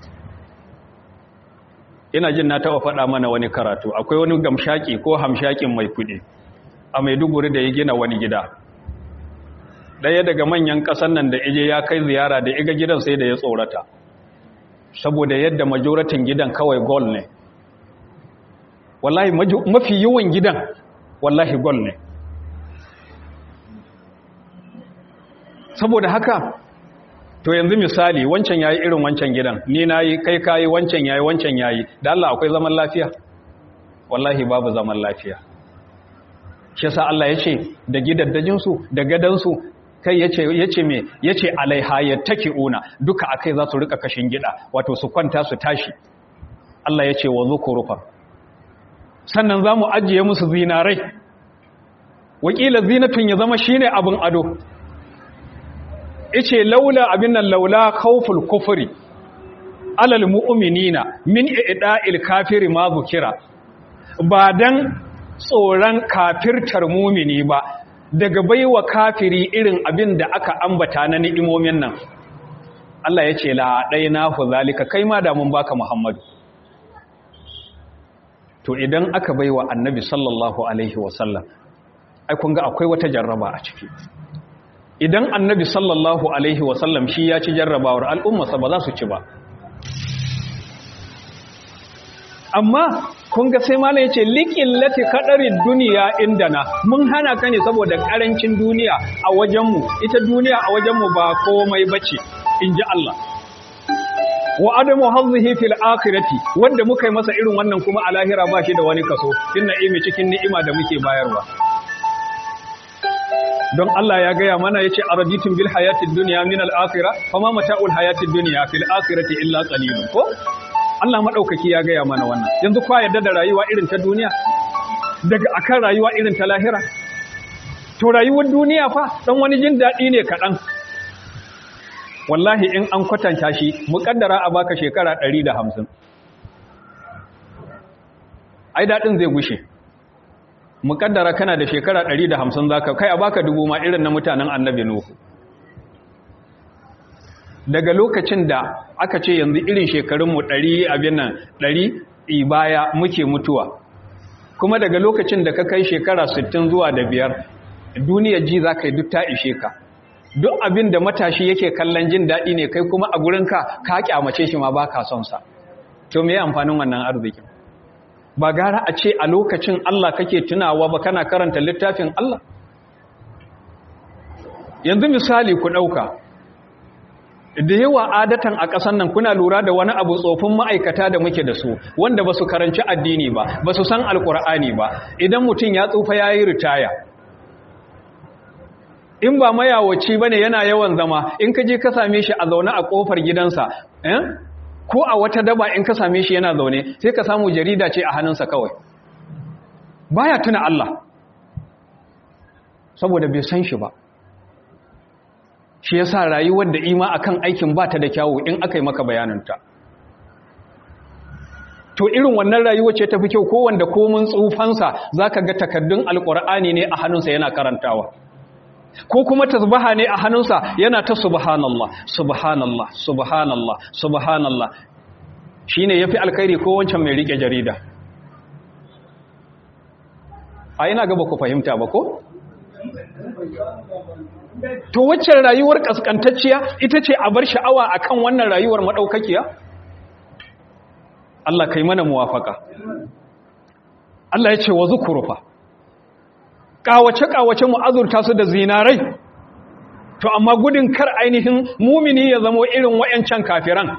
ina jin na taɓa faɗa mana wani karatu akwai wani gamshaki ko hamshakin mai kuɗi a maiduguri da ya gina wani gida ɗaya daga manyan ƙasan nan da ije ya kai ziyara da iga gidan sai da ya tsorata saboda yadda majoratin gidan kawai gol ne wallahi maju- mafi yawan gidan wallahi gol ne saboda haka to yanzu misali wancan yayi irin wancan gidan ni nayi kai kai wancan yayi wancan yayi da Allah akwai zaman lafiya wallahi babu zaman lafiya shi yasa Allah ya ce da gidaddajin su da gadan su kai yace yace me yace alaiha yattaki'una duka akai za su rika kashin gida wato su kwanta su tashi Allah yace wa zukurufa sannan zamu ajiye musu zinarai wakila zinatun ya zama shine abin ado yace laula abin nan laula khawful kufri alal mu'minina min i'da'il kafiri ma zukira ba dan tsoron kafirtar mumini ba daga baiwa kafiri irin abin da aka ambata na ni'imomin nan Allah ya ce la na hu zalika kai ma da mun baka Muhammadu to idan aka baiwa annabi sallallahu alaihi wasallam ai kun ga akwai wata jarraba a ciki idan annabi sallallahu alaihi wasallam shi ya ci jarrabawar al'ummarsa ba za su ci ba amma kun ga sai malam yace liqillati qadarid duniya indana mun hana ka ne saboda karancin duniya a wajenmu ita duniya a wajenmu ba komai bace inji Allah wa adamu hazzihi fil akhirati wanda muka yi masa irin wannan kuma a lahira ba shi da wani kaso inna imi cikin ni'ima da muke bayarwa don Allah ya gaya mana yace araditum bil hayatid dunya min al akhirah fama mata'ul hayatid dunya fil akhirati illa qalilun ko Allah maɗaukaki ya gaya mana wannan yanzu kwa yadda da rayuwa irin ta duniya daga akan rayuwa irin ta lahira to rayuwar duniya fa dan wani jin daɗi ne kaɗan wallahi in an kwatanta shi muƙaddara a baka shekara 150 ai daɗin zai gushe muƙaddara kana da shekara 150 zaka kai a baka dubu ma irin na mutanen annabi nuhu daga lokacin da aka ce yanzu irin shekarunmu ɗari abin nan ɗari baya muke mutuwa kuma daga lokacin da ka kai shekara sittin zuwa da biyar duniyar ji za ka yi duk ta ishe ka duk abin da matashi yake kallon jin daɗi ne kai kuma a gurinka ka kyamace shi ma ba ka son sa to me amfanin wannan arzikin ba gara a ce a lokacin Allah kake tunawa ba kana karanta littafin Allah yanzu misali ku ɗauka da yawa adatan a ƙasan nan kuna lura da wani abu tsofin ma'aikata da muke da su wanda ba su karanci addini ba ba su san alkur'ani ba idan mutum ya tsufa ya yi ritaya in ba mayawaci ba ne yana yawan zama in ka je ka same shi a zaune a ƙofar gidansa ko a wata daba in ka same shi yana zaune sai ka samu jarida ce a hannunsa kawai baya tuna Allah saboda bai san shi ba shi ya sa rayuwar da ima akan aikin ba ta da kyawu in aka yi maka bayananta to irin wannan rayuwa ce tafi kyau kowanda komin tsufansa za ka ga takaddun alkur'ani ne a hannunsa yana karantawa ko kuma tasbaha ne a hannunsa yana ta subhanallah subhanallah subhanallah subhanallah shi ne ya fi alkhairi ko wancan mai rike jarida a yana gaba ku fahimta ba ko? to waccan rayuwar kaskantacciya ita ce a bar sha'awa akan wannan rayuwar madaukakiya Allah kai mana muwafaka Allah ya ce wa zukurufa kawace kawace mu azurta su da zinarai to amma gudun kar ainihin mumini ya zamo irin wayancan kafiran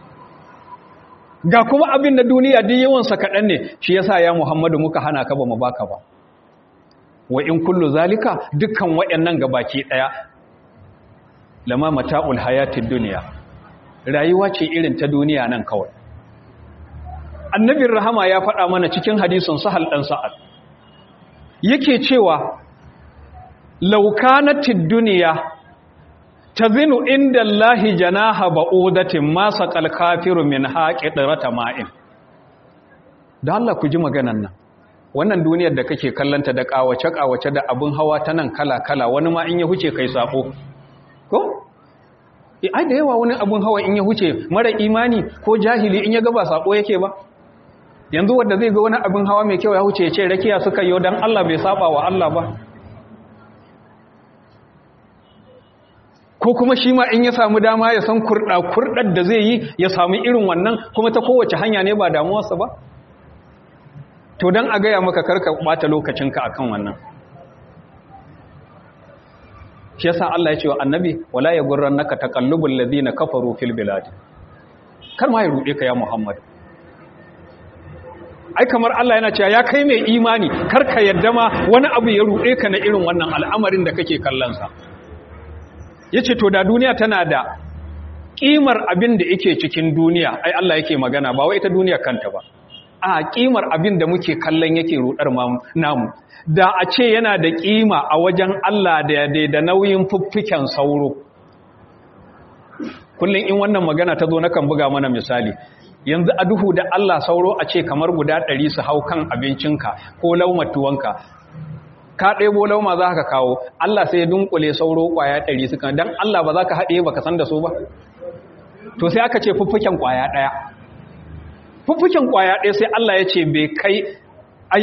ga kuma abin da duniya duk yawan sa kadan ne shi yasa ya Muhammadu muka hana ka ba mu baka ba wa in kullu zalika dukkan wayannan gabaki daya lama mata'ul hayatid dunya rayuwa ce irin ta duniya nan kawai annabin rahama ya faɗa mana cikin hadisin sahal dan sa'ad yake cewa law kanatid dunya tazinu inda allahi janaha ba'udatin ma saqal kafiru min haqidrata ma'in da Allah ku ji maganan nan wannan duniyar da kake kallanta da kawace-kawace da abin hawa ta nan kala-kala wani ma in ya huce kai sako ko? ai da yawa wani abin hawa in ya huce mara imani ko jahili in ya gaba sako yake ba yanzu wanda zai ga wani abin hawa mai kyau ya huce ya ce rakiya suka yi don Allah bai saba wa Allah ba ko kuma shi ma in ya samu dama ya san kurɗa kurɗar da zai yi ya samu irin wannan kuma ta kowace hanya ne ba damuwarsa ba to don a gaya maka karka bata lokacinka akan wannan shi yasa Allah ya ce wa annabi wala ya gurrannaka taqallubul ladina kafaru fil bilad kar ma ya rude ka ya Muhammad ai kamar Allah yana cewa ya kai mai imani kar ka yadda ma wani abu ya rude ka na irin wannan al'amarin da kake kallon sa yace to da duniya tana da kimar abin da yake cikin duniya ai Allah yake magana ba wai ita duniya kanta ba a kimar abin da muke kallon yake rudar namu da a ce yana da kima a wajen Allah da da nauyin fuffiken sauro kullum in wannan magana ta zo nakan buga mana misali yanzu a duhu da Allah sauro a ce kamar guda ɗari su hau kan abincinka ko laumatuwanka ka ɗebo lauma za ka kawo Allah sai ya dunkule sauro ƙwaya ɗari suka don Allah ba za ka haɗe ba ka san da su ba to sai aka ce fuffuken ƙwaya ɗaya fuffuken ƙwaya ɗaya sai Allah ya ce bai kai a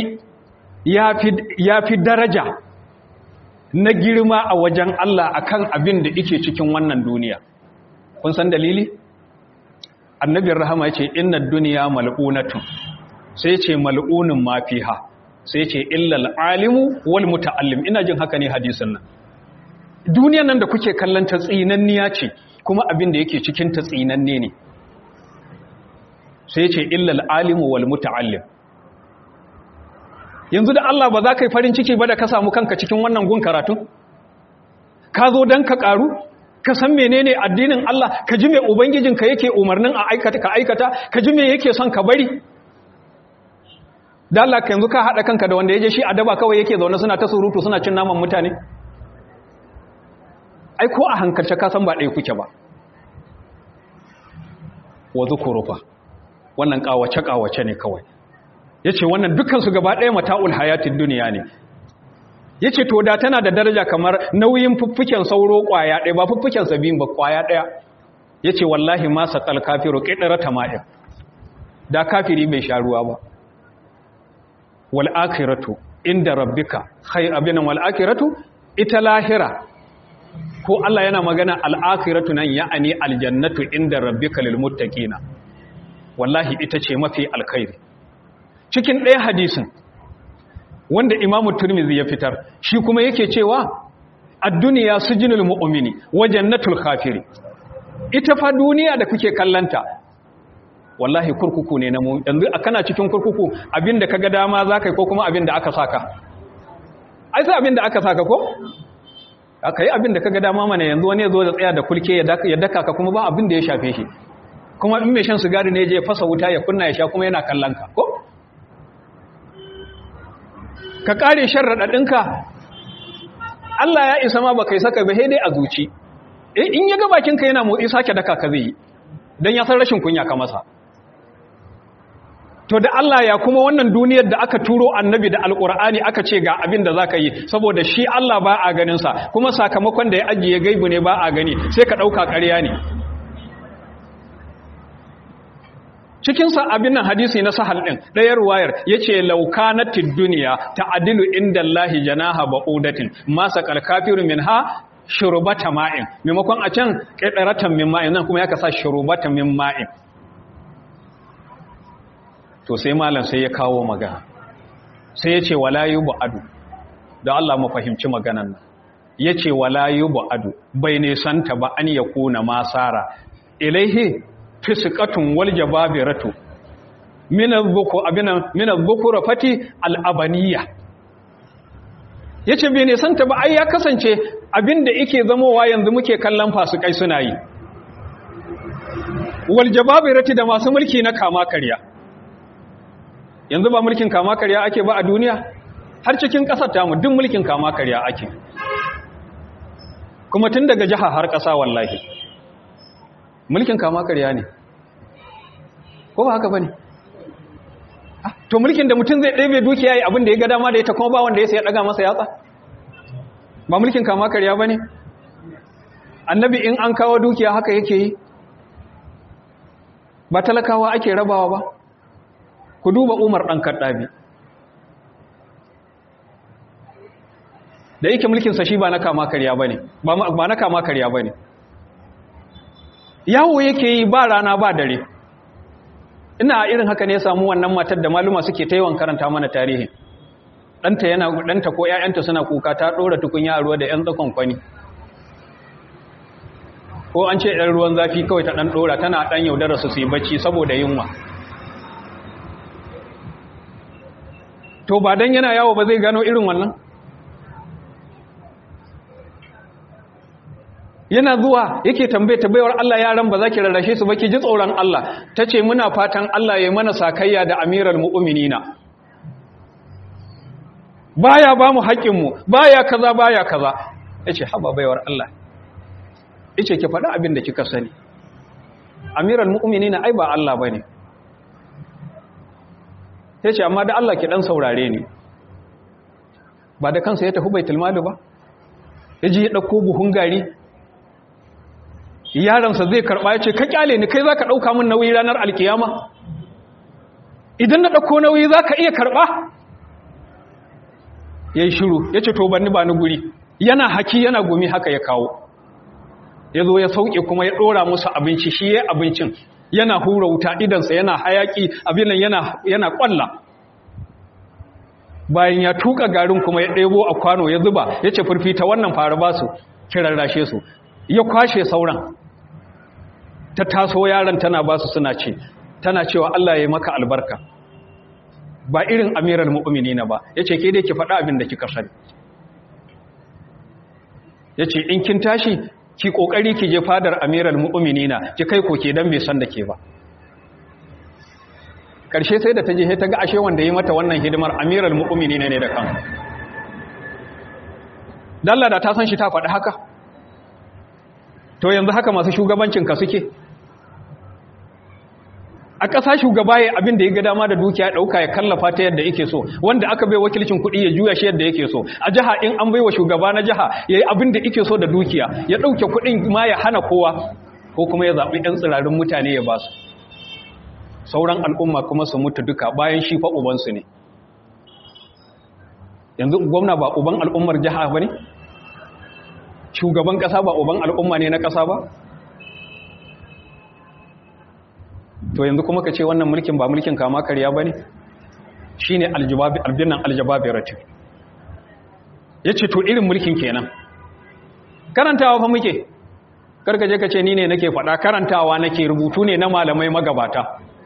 ya fi daraja na girma a wajen Allah akan abin da ike cikin wannan duniya kun san dalili annabin rahama ya ce inna duniya mal'unatun sai ce mal'unin ma fiha sai ce illal alimu wal muta'allim ina jin haka ne hadisin nan duniyan nan da kuke kallon ta tsinanniya ce kuma abin da yake cikin ta tsinanne ne sai ce illal alimu wal muta'allim yanzu da Allah ba za ka yi farin ciki ba da ka samu kanka cikin wannan gun karatu ka zo don ka karu ka san menene addinin Allah ka ji me ubangijinka yake umarnin a aikata ka aikata ka ji me yake son ka bari da Allah ka yanzu ka haɗa kanka da wanda ya je shi a daba kawai yake zaune suna ta surutu suna cin naman mutane ai ko a hankalce ka san ba ɗaya kuke ba wa zukurufa wannan ƙawace ƙawace ne kawai yace wannan dukkan su gaba ɗaya mata'ul hayatid duniya ne yace to da tana da daraja kamar nauyin fuffuken sauro kwaya ɗaya ba fuffuken sabin ba kwaya ɗaya yace wallahi ma saqal kafiru qidra tama'in da kafiri bai sha ruwa ba wal akhiratu inda rabbika khayr abinan wal akhiratu ita lahira ko Allah yana magana al akhiratu nan ya'ani al jannatu inda rabbika lil muttaqina wallahi ita ce mafi alkhairi cikin ɗaya hadisin wanda imamu turmizi ya fitar shi kuma yake cewa ad-duniya sujinul mu'mini wa jannatul kafiri ita fa duniya da kuke kallanta wallahi kurkuku ne na mu yanzu kana cikin kurkuku abinda kaga dama zakai ko kuma abinda aka saka ai sai abinda aka saka ko aka yi abinda kaga dama mana yanzu wani yazo da tsaya da kulke ya daka ka kuma ba abinda ya shafe shi kuma in mai shan sigari ne je fasa wuta ya kunna ya sha kuma yana kallon ka ko ka kare shan raɗaɗinka Allah ya isa ma ba kai saka ba dai a zuci in ya ga bakinka yana motsi sake daka ka zai yi don ya san rashin kunya ka masa to da Allah ya kuma wannan duniyar da aka turo annabi da alƙur'ani aka ce ga abin da za ka yi saboda shi Allah ba a ganinsa kuma sakamakon da ya ajiye gaibu ne ba a gani sai ka ɗauka ƙarya ne cikinsa abin nan hadisi na sahal ɗin ɗayar wayar ya ce laukanatid duniya ta adilu inda Allahi janaha ba'udatin masa kalkafiru min ha shurubata ma'in maimakon a can ƙaɗaratan min ma'in nan kuma ya kasa shurubata min ma'in to sai malam sai ya kawo magana sai ya ce wala yi ba'adu da Allah mu fahimci maganan nan ya ce wala yi ba'adu bai nisanta ba an ya kuna masara ilaihi fisikatun wal jababiratu min az-zuku abinan min az-zukura fati al-abaniya yace bai ne santa ba ai ya kasance abinda yake zamowa yanzu muke kallon fasikai suna yi wal jababirati da masu mulki na kama karya yanzu ba mulkin kama karya ake ba a duniya har cikin kasar tamu duk mulkin kama karya ake kuma tun daga jiha har kasa wallahi mulkin kama karya ne ko ba haka ba ne to mulkin da mutum zai ɗebe dukiya yi abin da ya ga dama da ita kuma ba wanda ya sai ya ɗaga masa yatsa ba mulkin kama karya ba ne annabi in an kawo dukiya haka yake yi ba talakawa ake rabawa ba ku duba umar ɗan kaɗabi da yake mulkinsa shi ba na kama karya ba ne ba na kama karya ba ne yawo yake yi ba rana ba dare ina irin haka ne samu wannan matar da maluma suke ta yawan karanta mana tarihin ɗanta yana ɗanta ko ‘ya'yanta suna kuka ta ɗora tukunya a ruwa da ‘yan tsakon kwani ko an ce ‘yan ruwan zafi kawai ta ɗan ɗora tana ɗan yaudara su yi bacci saboda yunwa to ba don yana yawo ba zai gano irin wannan yana zuwa yake tambaye ta baiwar Allah yaran ba za ki rarrashe su ba ki ji tsoron Allah ta ce muna fatan Allah ya mana sakayya da amiral mu'uminina baya ba mu haƙƙinmu baya kaza baya kaza ya ce haba baiwar Allah ya ce ki faɗa abin da kika sani amiral mu'uminina ai ba Allah ba ne ya ce amma da Allah ki ɗan saurare ni ba da kansa ya tafi baitul mali ba ya ji ya ɗauko buhun gari yaransa zai karɓa ya ce ka kyale ni kai za ka ɗauka min nauyi ranar alkiyama idan na ɗauko nauyi za ka iya karɓa ya yi shiru ya ce to banni ba ni guri yana haki yana gumi haka ya kawo ya zo ya sauke kuma ya ɗora musu abinci shi ya abincin yana hura wuta idansa yana hayaki abin nan yana ƙwalla bayan ya tuka garin kuma ya ɗebo a kwano ya zuba ya ce furfita wannan fara ba su kirarrashe su ya kwashe sauran ta taso yaran tana ba su suna ce tana cewa Allah ya maka albarka ba irin amiral mu'minina ba yace ke dai ki faɗa abin da kika sani yace in kin tashi ki kokari ki je fadar amiral mu'minina ki kai koke dan bai san da ke ba karshe sai da ta je ta ga ashe wanda yi mata wannan hidimar amiral mu'minina ne da kan dalla da ta san shi ta faɗi haka to yanzu haka masu shugabancin ka suke a ƙasa shugaba ya abin da ya ga dama da dukiya ɗauka ya kallafa ta yadda yake so wanda aka bai wakilcin kuɗi ya juya shi yadda yake so a jiha in an bai wa shugaba na jiha ya yi abin da yake so da dukiya ya ɗauke kuɗin ma ya hana kowa ko kuma ya zaɓi ɗan tsirarin mutane ya ba su sauran al'umma kuma su mutu duka bayan shi fa ubansu ne yanzu gwamna ba uban al'ummar jiha ba ne shugaban ƙasa ba uban al'umma ne na ƙasa ba to yanzu kuma ka ce wannan mulkin ba mulkin kama karya ba ne shi ne albinan aljababiratin ya ce to irin mulkin kenan karantawa fa muke karkaje ka ce ni ne nake faɗa karantawa nake rubutu ne na malamai magabata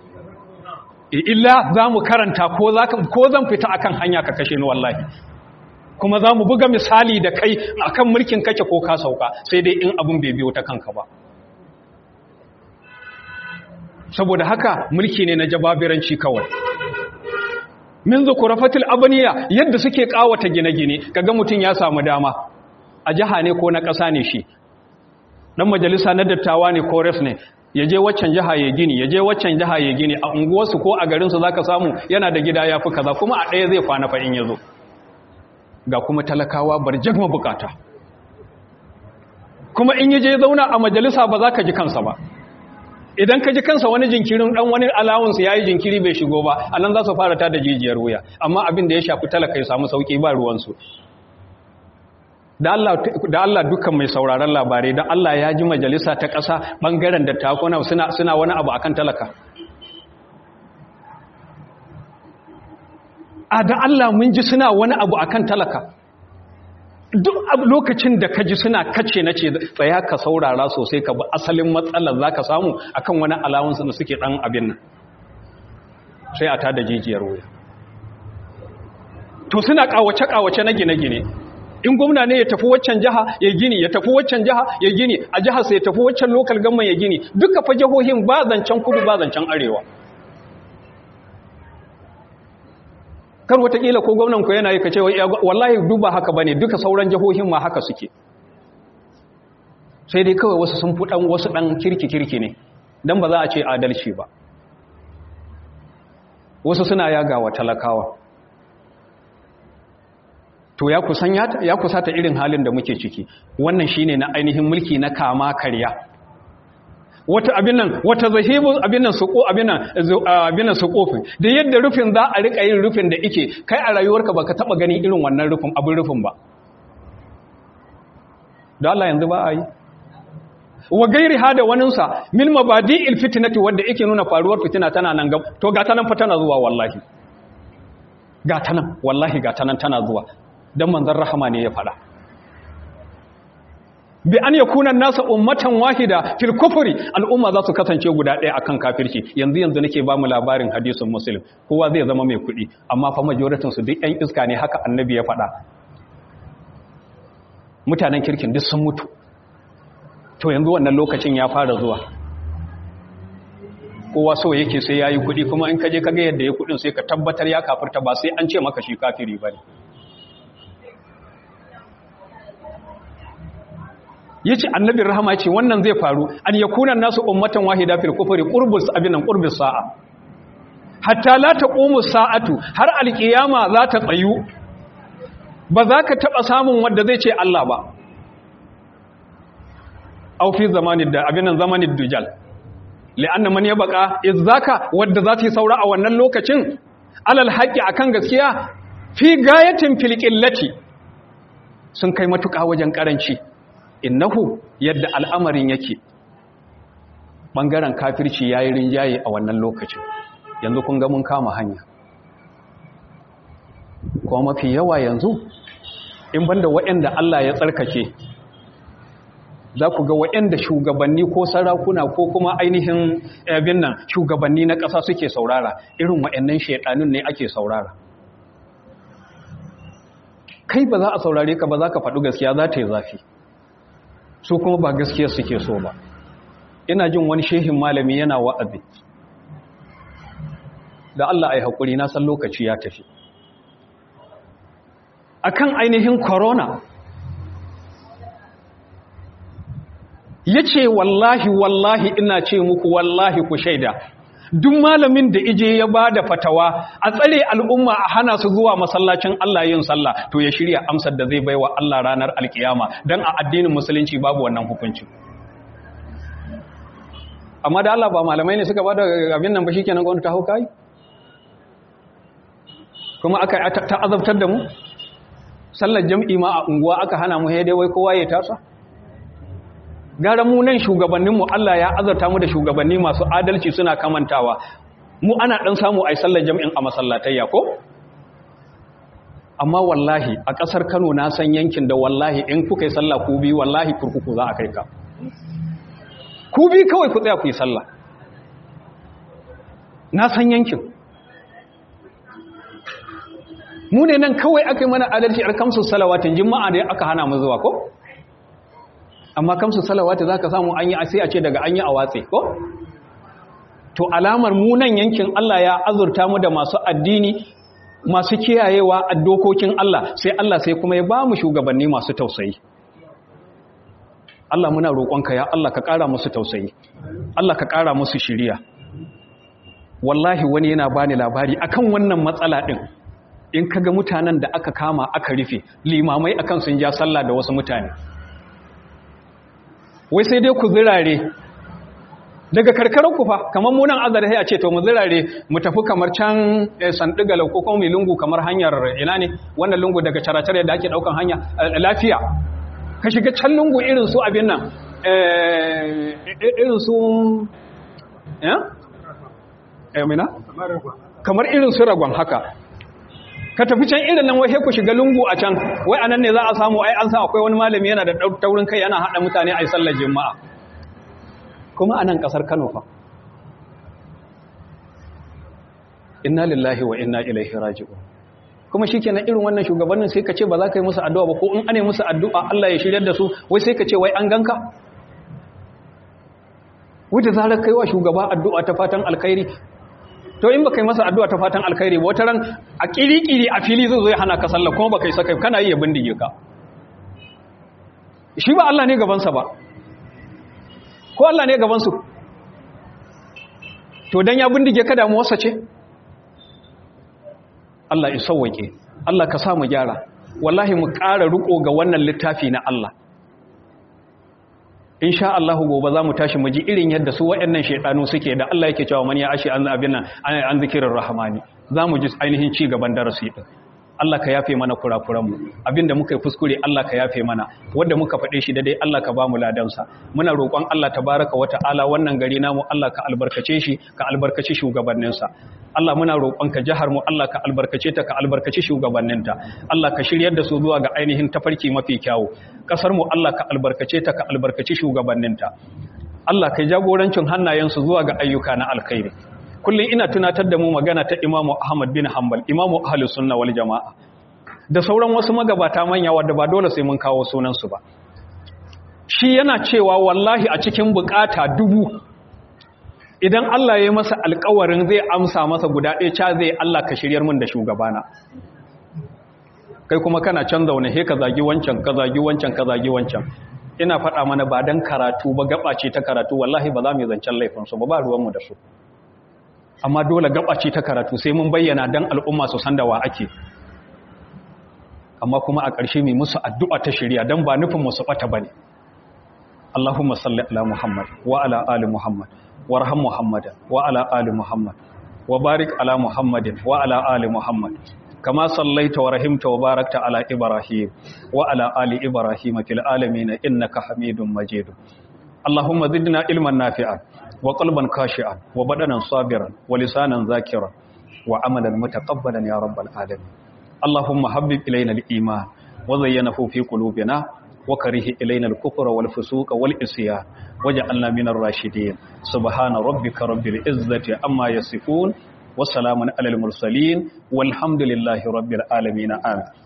illa za mu karanta ko zan fita akan hanya ka kashe ni wallahi kuma za mu buga misali da kai akan mulkin kake ko ka sauka sai dai in abin bai biyo ta kanka ba saboda haka mulki ne na jababiranci kawai min zukurafatil abaniya yadda suke kawata gine-gine kaga mutum ya samu dama a jiha ne ko na ƙasa ne shi dan majalisa na dattawa ne ko res ne ya je waccan jiha ya gini ya je waccan jiha ya gini a unguwarsu ko a garinsu zaka samu yana da gida ya fi kaza kuma a ɗaya zai kwana fa in ya zo ga kuma talakawa barjak mabukata kuma in yi je zauna a majalisa ba za ka ji kansa ba idan ka ji kansa wani jinkirin dan wani alawunsa ya yi jinkiri bai shigo ba a nan za su fara ta da jijiyar wuya amma abin da ya shafi talaka ya samu sauki ba ruwansu da Allah dukkan mai sauraron labarai da Allah ya ji majalisa ta ƙasa ɓangaren da takuna suna wani abu akan talaka a da Allah mun ji suna wani abu akan talaka duk lokacin da ka ji suna kace na ce tsaya ka saurara sosai ka bi asalin matsalar za ka samu akan wani alawansu da suke ɗan abin nan sai a tada jijiyar wuya to suna ƙawace-ƙawace na gine-gine in gwamna ne ya tafi waccan jiha ya gini ya tafi waccan jiha ya gini a jihar sai ya tafi waccan lokal gamman ya gini duka fa jihohin ba zancen kudu ba zancen arewa kar watakila ko gwamnan ku yana yi ka ce wallahi duba haka bane duka sauran jihohin ma haka suke sai dai kawai wasu sun fi dan wasu dan kirki kirki ne dan ba za a ce adalci ba wasu suna yaga wa talakawa to ya kusan ya kusata irin halin da muke ciki wannan shine na ainihin mulki na kama karya wata abin nan wata zahibu abin nan suko abin nan abin nan sukofin da yadda rufin za a rika yin rufin da ike kai a rayuwarka baka taba gani irin wannan rufin abin rufin ba da Allah yanzu ba a yi wa gairi hada waninsa min mabadi'il fitnati wanda yake nuna faruwar fitina tana nan gab to ga ta nan fa tana zuwa wallahi ga ta nan wallahi ga ta nan tana zuwa dan manzon rahama ne ya fada bi an yakuna nasa ummatan wahida fil kufri al'umma za su kasance guda ɗaya akan kafirci yanzu yanzu nake ba mu labarin hadisin muslim kowa zai zama mai kuɗi amma fa majoratin su duk ƴan iska ne haka annabi ya faɗa mutanen kirkin duk sun mutu to yanzu wannan lokacin ya fara zuwa kowa so yake sai ya yi kuɗi kuma in kaje kaga yadda ya kuɗin sai ka tabbatar ya kafirta ba sai an ce maka shi kafiri ba ne ya ce annabin rahama ce wannan zai faru an ya kunan nasu ummatan wahida fil kufri qurbus abinan qurbus sa'a hatta la taqumu sa'atu har alqiyama za ta tsayu ba za ka taba samun wanda zai ce Allah ba au fi zamanin da abinan zamanin dujal li'anna man yabqa izzaka wanda za ta saura a wannan lokacin alal haqqi akan gaskiya fi gayatin fil qillati sun kai matuƙa wajen karanci innahu yadda al'amarin yake ɓangaren kafirci ya yi rinjaye a wannan lokacin yanzu kun ga mun kama hanya kuma mafi yawa yanzu in banda waɗanda Allah ya tsarkake za ku ga waɗanda shugabanni ko sarakuna ko kuma ainihin abin nan shugabanni na ƙasa suke saurara irin waɗannan shaiɗanun ne ake saurara kai ba za a saurare ka ba za ka faɗi gaskiya za ta yi zafi su kuma ba gaskiyar suke so ba ina jin wani shehin malami yana wa'azi da Allah ai haƙuri na san lokaci ya tafi akan ainihin corona ya ce wallahi wallahi ina ce muku wallahi ku shaida duk malamin da ije ya ba da fatawa a tsare al'umma a hana su zuwa masallacin Allah yin sallah to ya shirya amsar da zai baiwa Allah ranar alkiyama don a addinin musulunci babu wannan hukunci amma da Allah ba malamai ne suka ba da abin nan ba shi kenan gwamnati ta hau kai kuma aka ta azabtar da mu sallar jam'i ma a unguwa aka hana mu dai wai kowa ya tasa gara mu nan shugabanninmu Allah ya azarta mu da shugabanni masu adalci suna kamantawa mu ana dan samu ai sallar jami'in a masallatayya ko amma wallahi a kasar Kano na san yankin da wallahi in kuka yi sallah ku bi wallahi kurkuku za a kai ka ku bi kawai ku tsaya ku yi sallah na san yankin mu ne nan kawai aka yi mana adalci alkamsu salawatin jima'a da aka hana mu zuwa ko amma kamsu salawati za ka samu an yi sai a ce daga an yi a watse ko? to alamar munan yankin Allah ya azurta mu da masu addini masu kiyayewa a dokokin Allah sai Allah sai kuma ya ba mu shugabanni masu tausayi Allah muna roƙonka ya Allah ka ƙara musu tausayi Allah ka ƙara musu shiriya wallahi wani yana bani labari akan wannan matsala ɗin in kaga mutanen da aka kama aka rufe limamai akan sun ja sallah da wasu mutane wai sai dai ku zirare daga karkarar ku fa kamar munan azare sai a ce to mu zirare mu tafi kamar can sandigala ko kuma mai lungu kamar hanyar ina ne wannan lungu daga caracare da ake daukan hanya lafiya ka shiga can lungu irin su abin nan irin su eh eh mina kamar irin su ragon haka ka tafi can irin nan wai ku shiga lungu a can wai anan ne za a samu ai an san akwai wani malami yana da taurin kai yana hada mutane ai sallar juma'a kuma anan kasar Kano fa inna lillahi wa inna ilaihi raji'un kuma shikenan irin wannan shugabannin sai ka ce ba za ka yi musu addu'a ba ko in ane musu addu'a Allah ya shiryar da su wai sai ka ce wai an ganka wanda zarar kaiwa shugaba addu'a ta fatan alkhairi to in baka yi masa addu'a ta fatan alkhairi ba wata ran a kirikiri a fili zai zo ya hana ka sallah kuma baka yi saka kana yi ya bindige ka shi ba Allah ne gabansa ba ko Allah ne gabansu to dan ya bindige ka damuwarsa ce Allah ya sauwake Allah ka sa mu gyara wallahi mu ƙara riko ga wannan littafi na Allah in sha Allah gobe za mu tashi mu ji irin yadda su waɗannan shaidanu suke da Allah yake cewa man ya ashe an abin nan an zikirin rahmani za mu ji ainihin ci gaban darasi din Allah ka yafe mana kurakuranmu abinda muka yi kuskure Allah ka yafe mana wanda muka faɗe shi daidai Allah ka ba mu ladansa muna roƙon Allah tabaraka wata'ala wannan gari namu Allah ka albarkace shi ka albarkaci shugabanninsa Allah muna roƙon ka jihar mu Allah ka albarkace ta ka albarkaci shugabanninta Allah ka shiryar da su zuwa ga ainihin tafarki mafi kyawu kasar mu Allah ka albarkace ta ka albarkaci shugabanninta Allah ka jagorancin hannayensu zuwa ga ayyuka na alkhairi kullum ina tunatar da mu magana ta imamu ahmad bin hanbal imamu ahlus sunna wal jama'a da sauran wasu magabata manya wadda ba dole sai mun kawo sunansu ba shi yana cewa wallahi a cikin bukata dubu idan Allah ya masa alkawarin zai amsa masa guda ɗaya ca zai Allah ka shiryar min da shugabana kai kuma kana can zaune he ka zagi wancan ka zagi wancan ka zagi wancan ina faɗa mana ba dan karatu ba gaba ce ta karatu wallahi ba za mu yi zancen laifinsu ba ba ruwanmu da su amma dole gaba ce ta karatu sai mun bayyana dan al'umma su san da wa ake amma kuma a ƙarshe mai musu addu'a ta shirya don ba nufin musu ɓata ba ne Allahumma salli ala Muhammad wa ala ali Muhammad wa raham Muhammadan wa ala ali Muhammad wa barik ala Muhammadin wa ala ali Muhammad kama sallaita wa rahimta wa barakta ala Ibrahim wa ala ali Ibrahim fil alamin innaka Hamidum Majid Allahumma zidna ilman nafi'an wa qalban khashi'an wa badanan sabiran wa lisanan zakiran wa amalan mutaqabbalan ya rabbal alamin اللهم حبب إلينا الإيمان وزينه في قلوبنا وكره إلينا الكفر والفسوق والإسيان وجعلنا من الراشدين سبحان ربك رب العزة أما يصفون وسلام على المرسلين والحمد لله رب العالمين آمين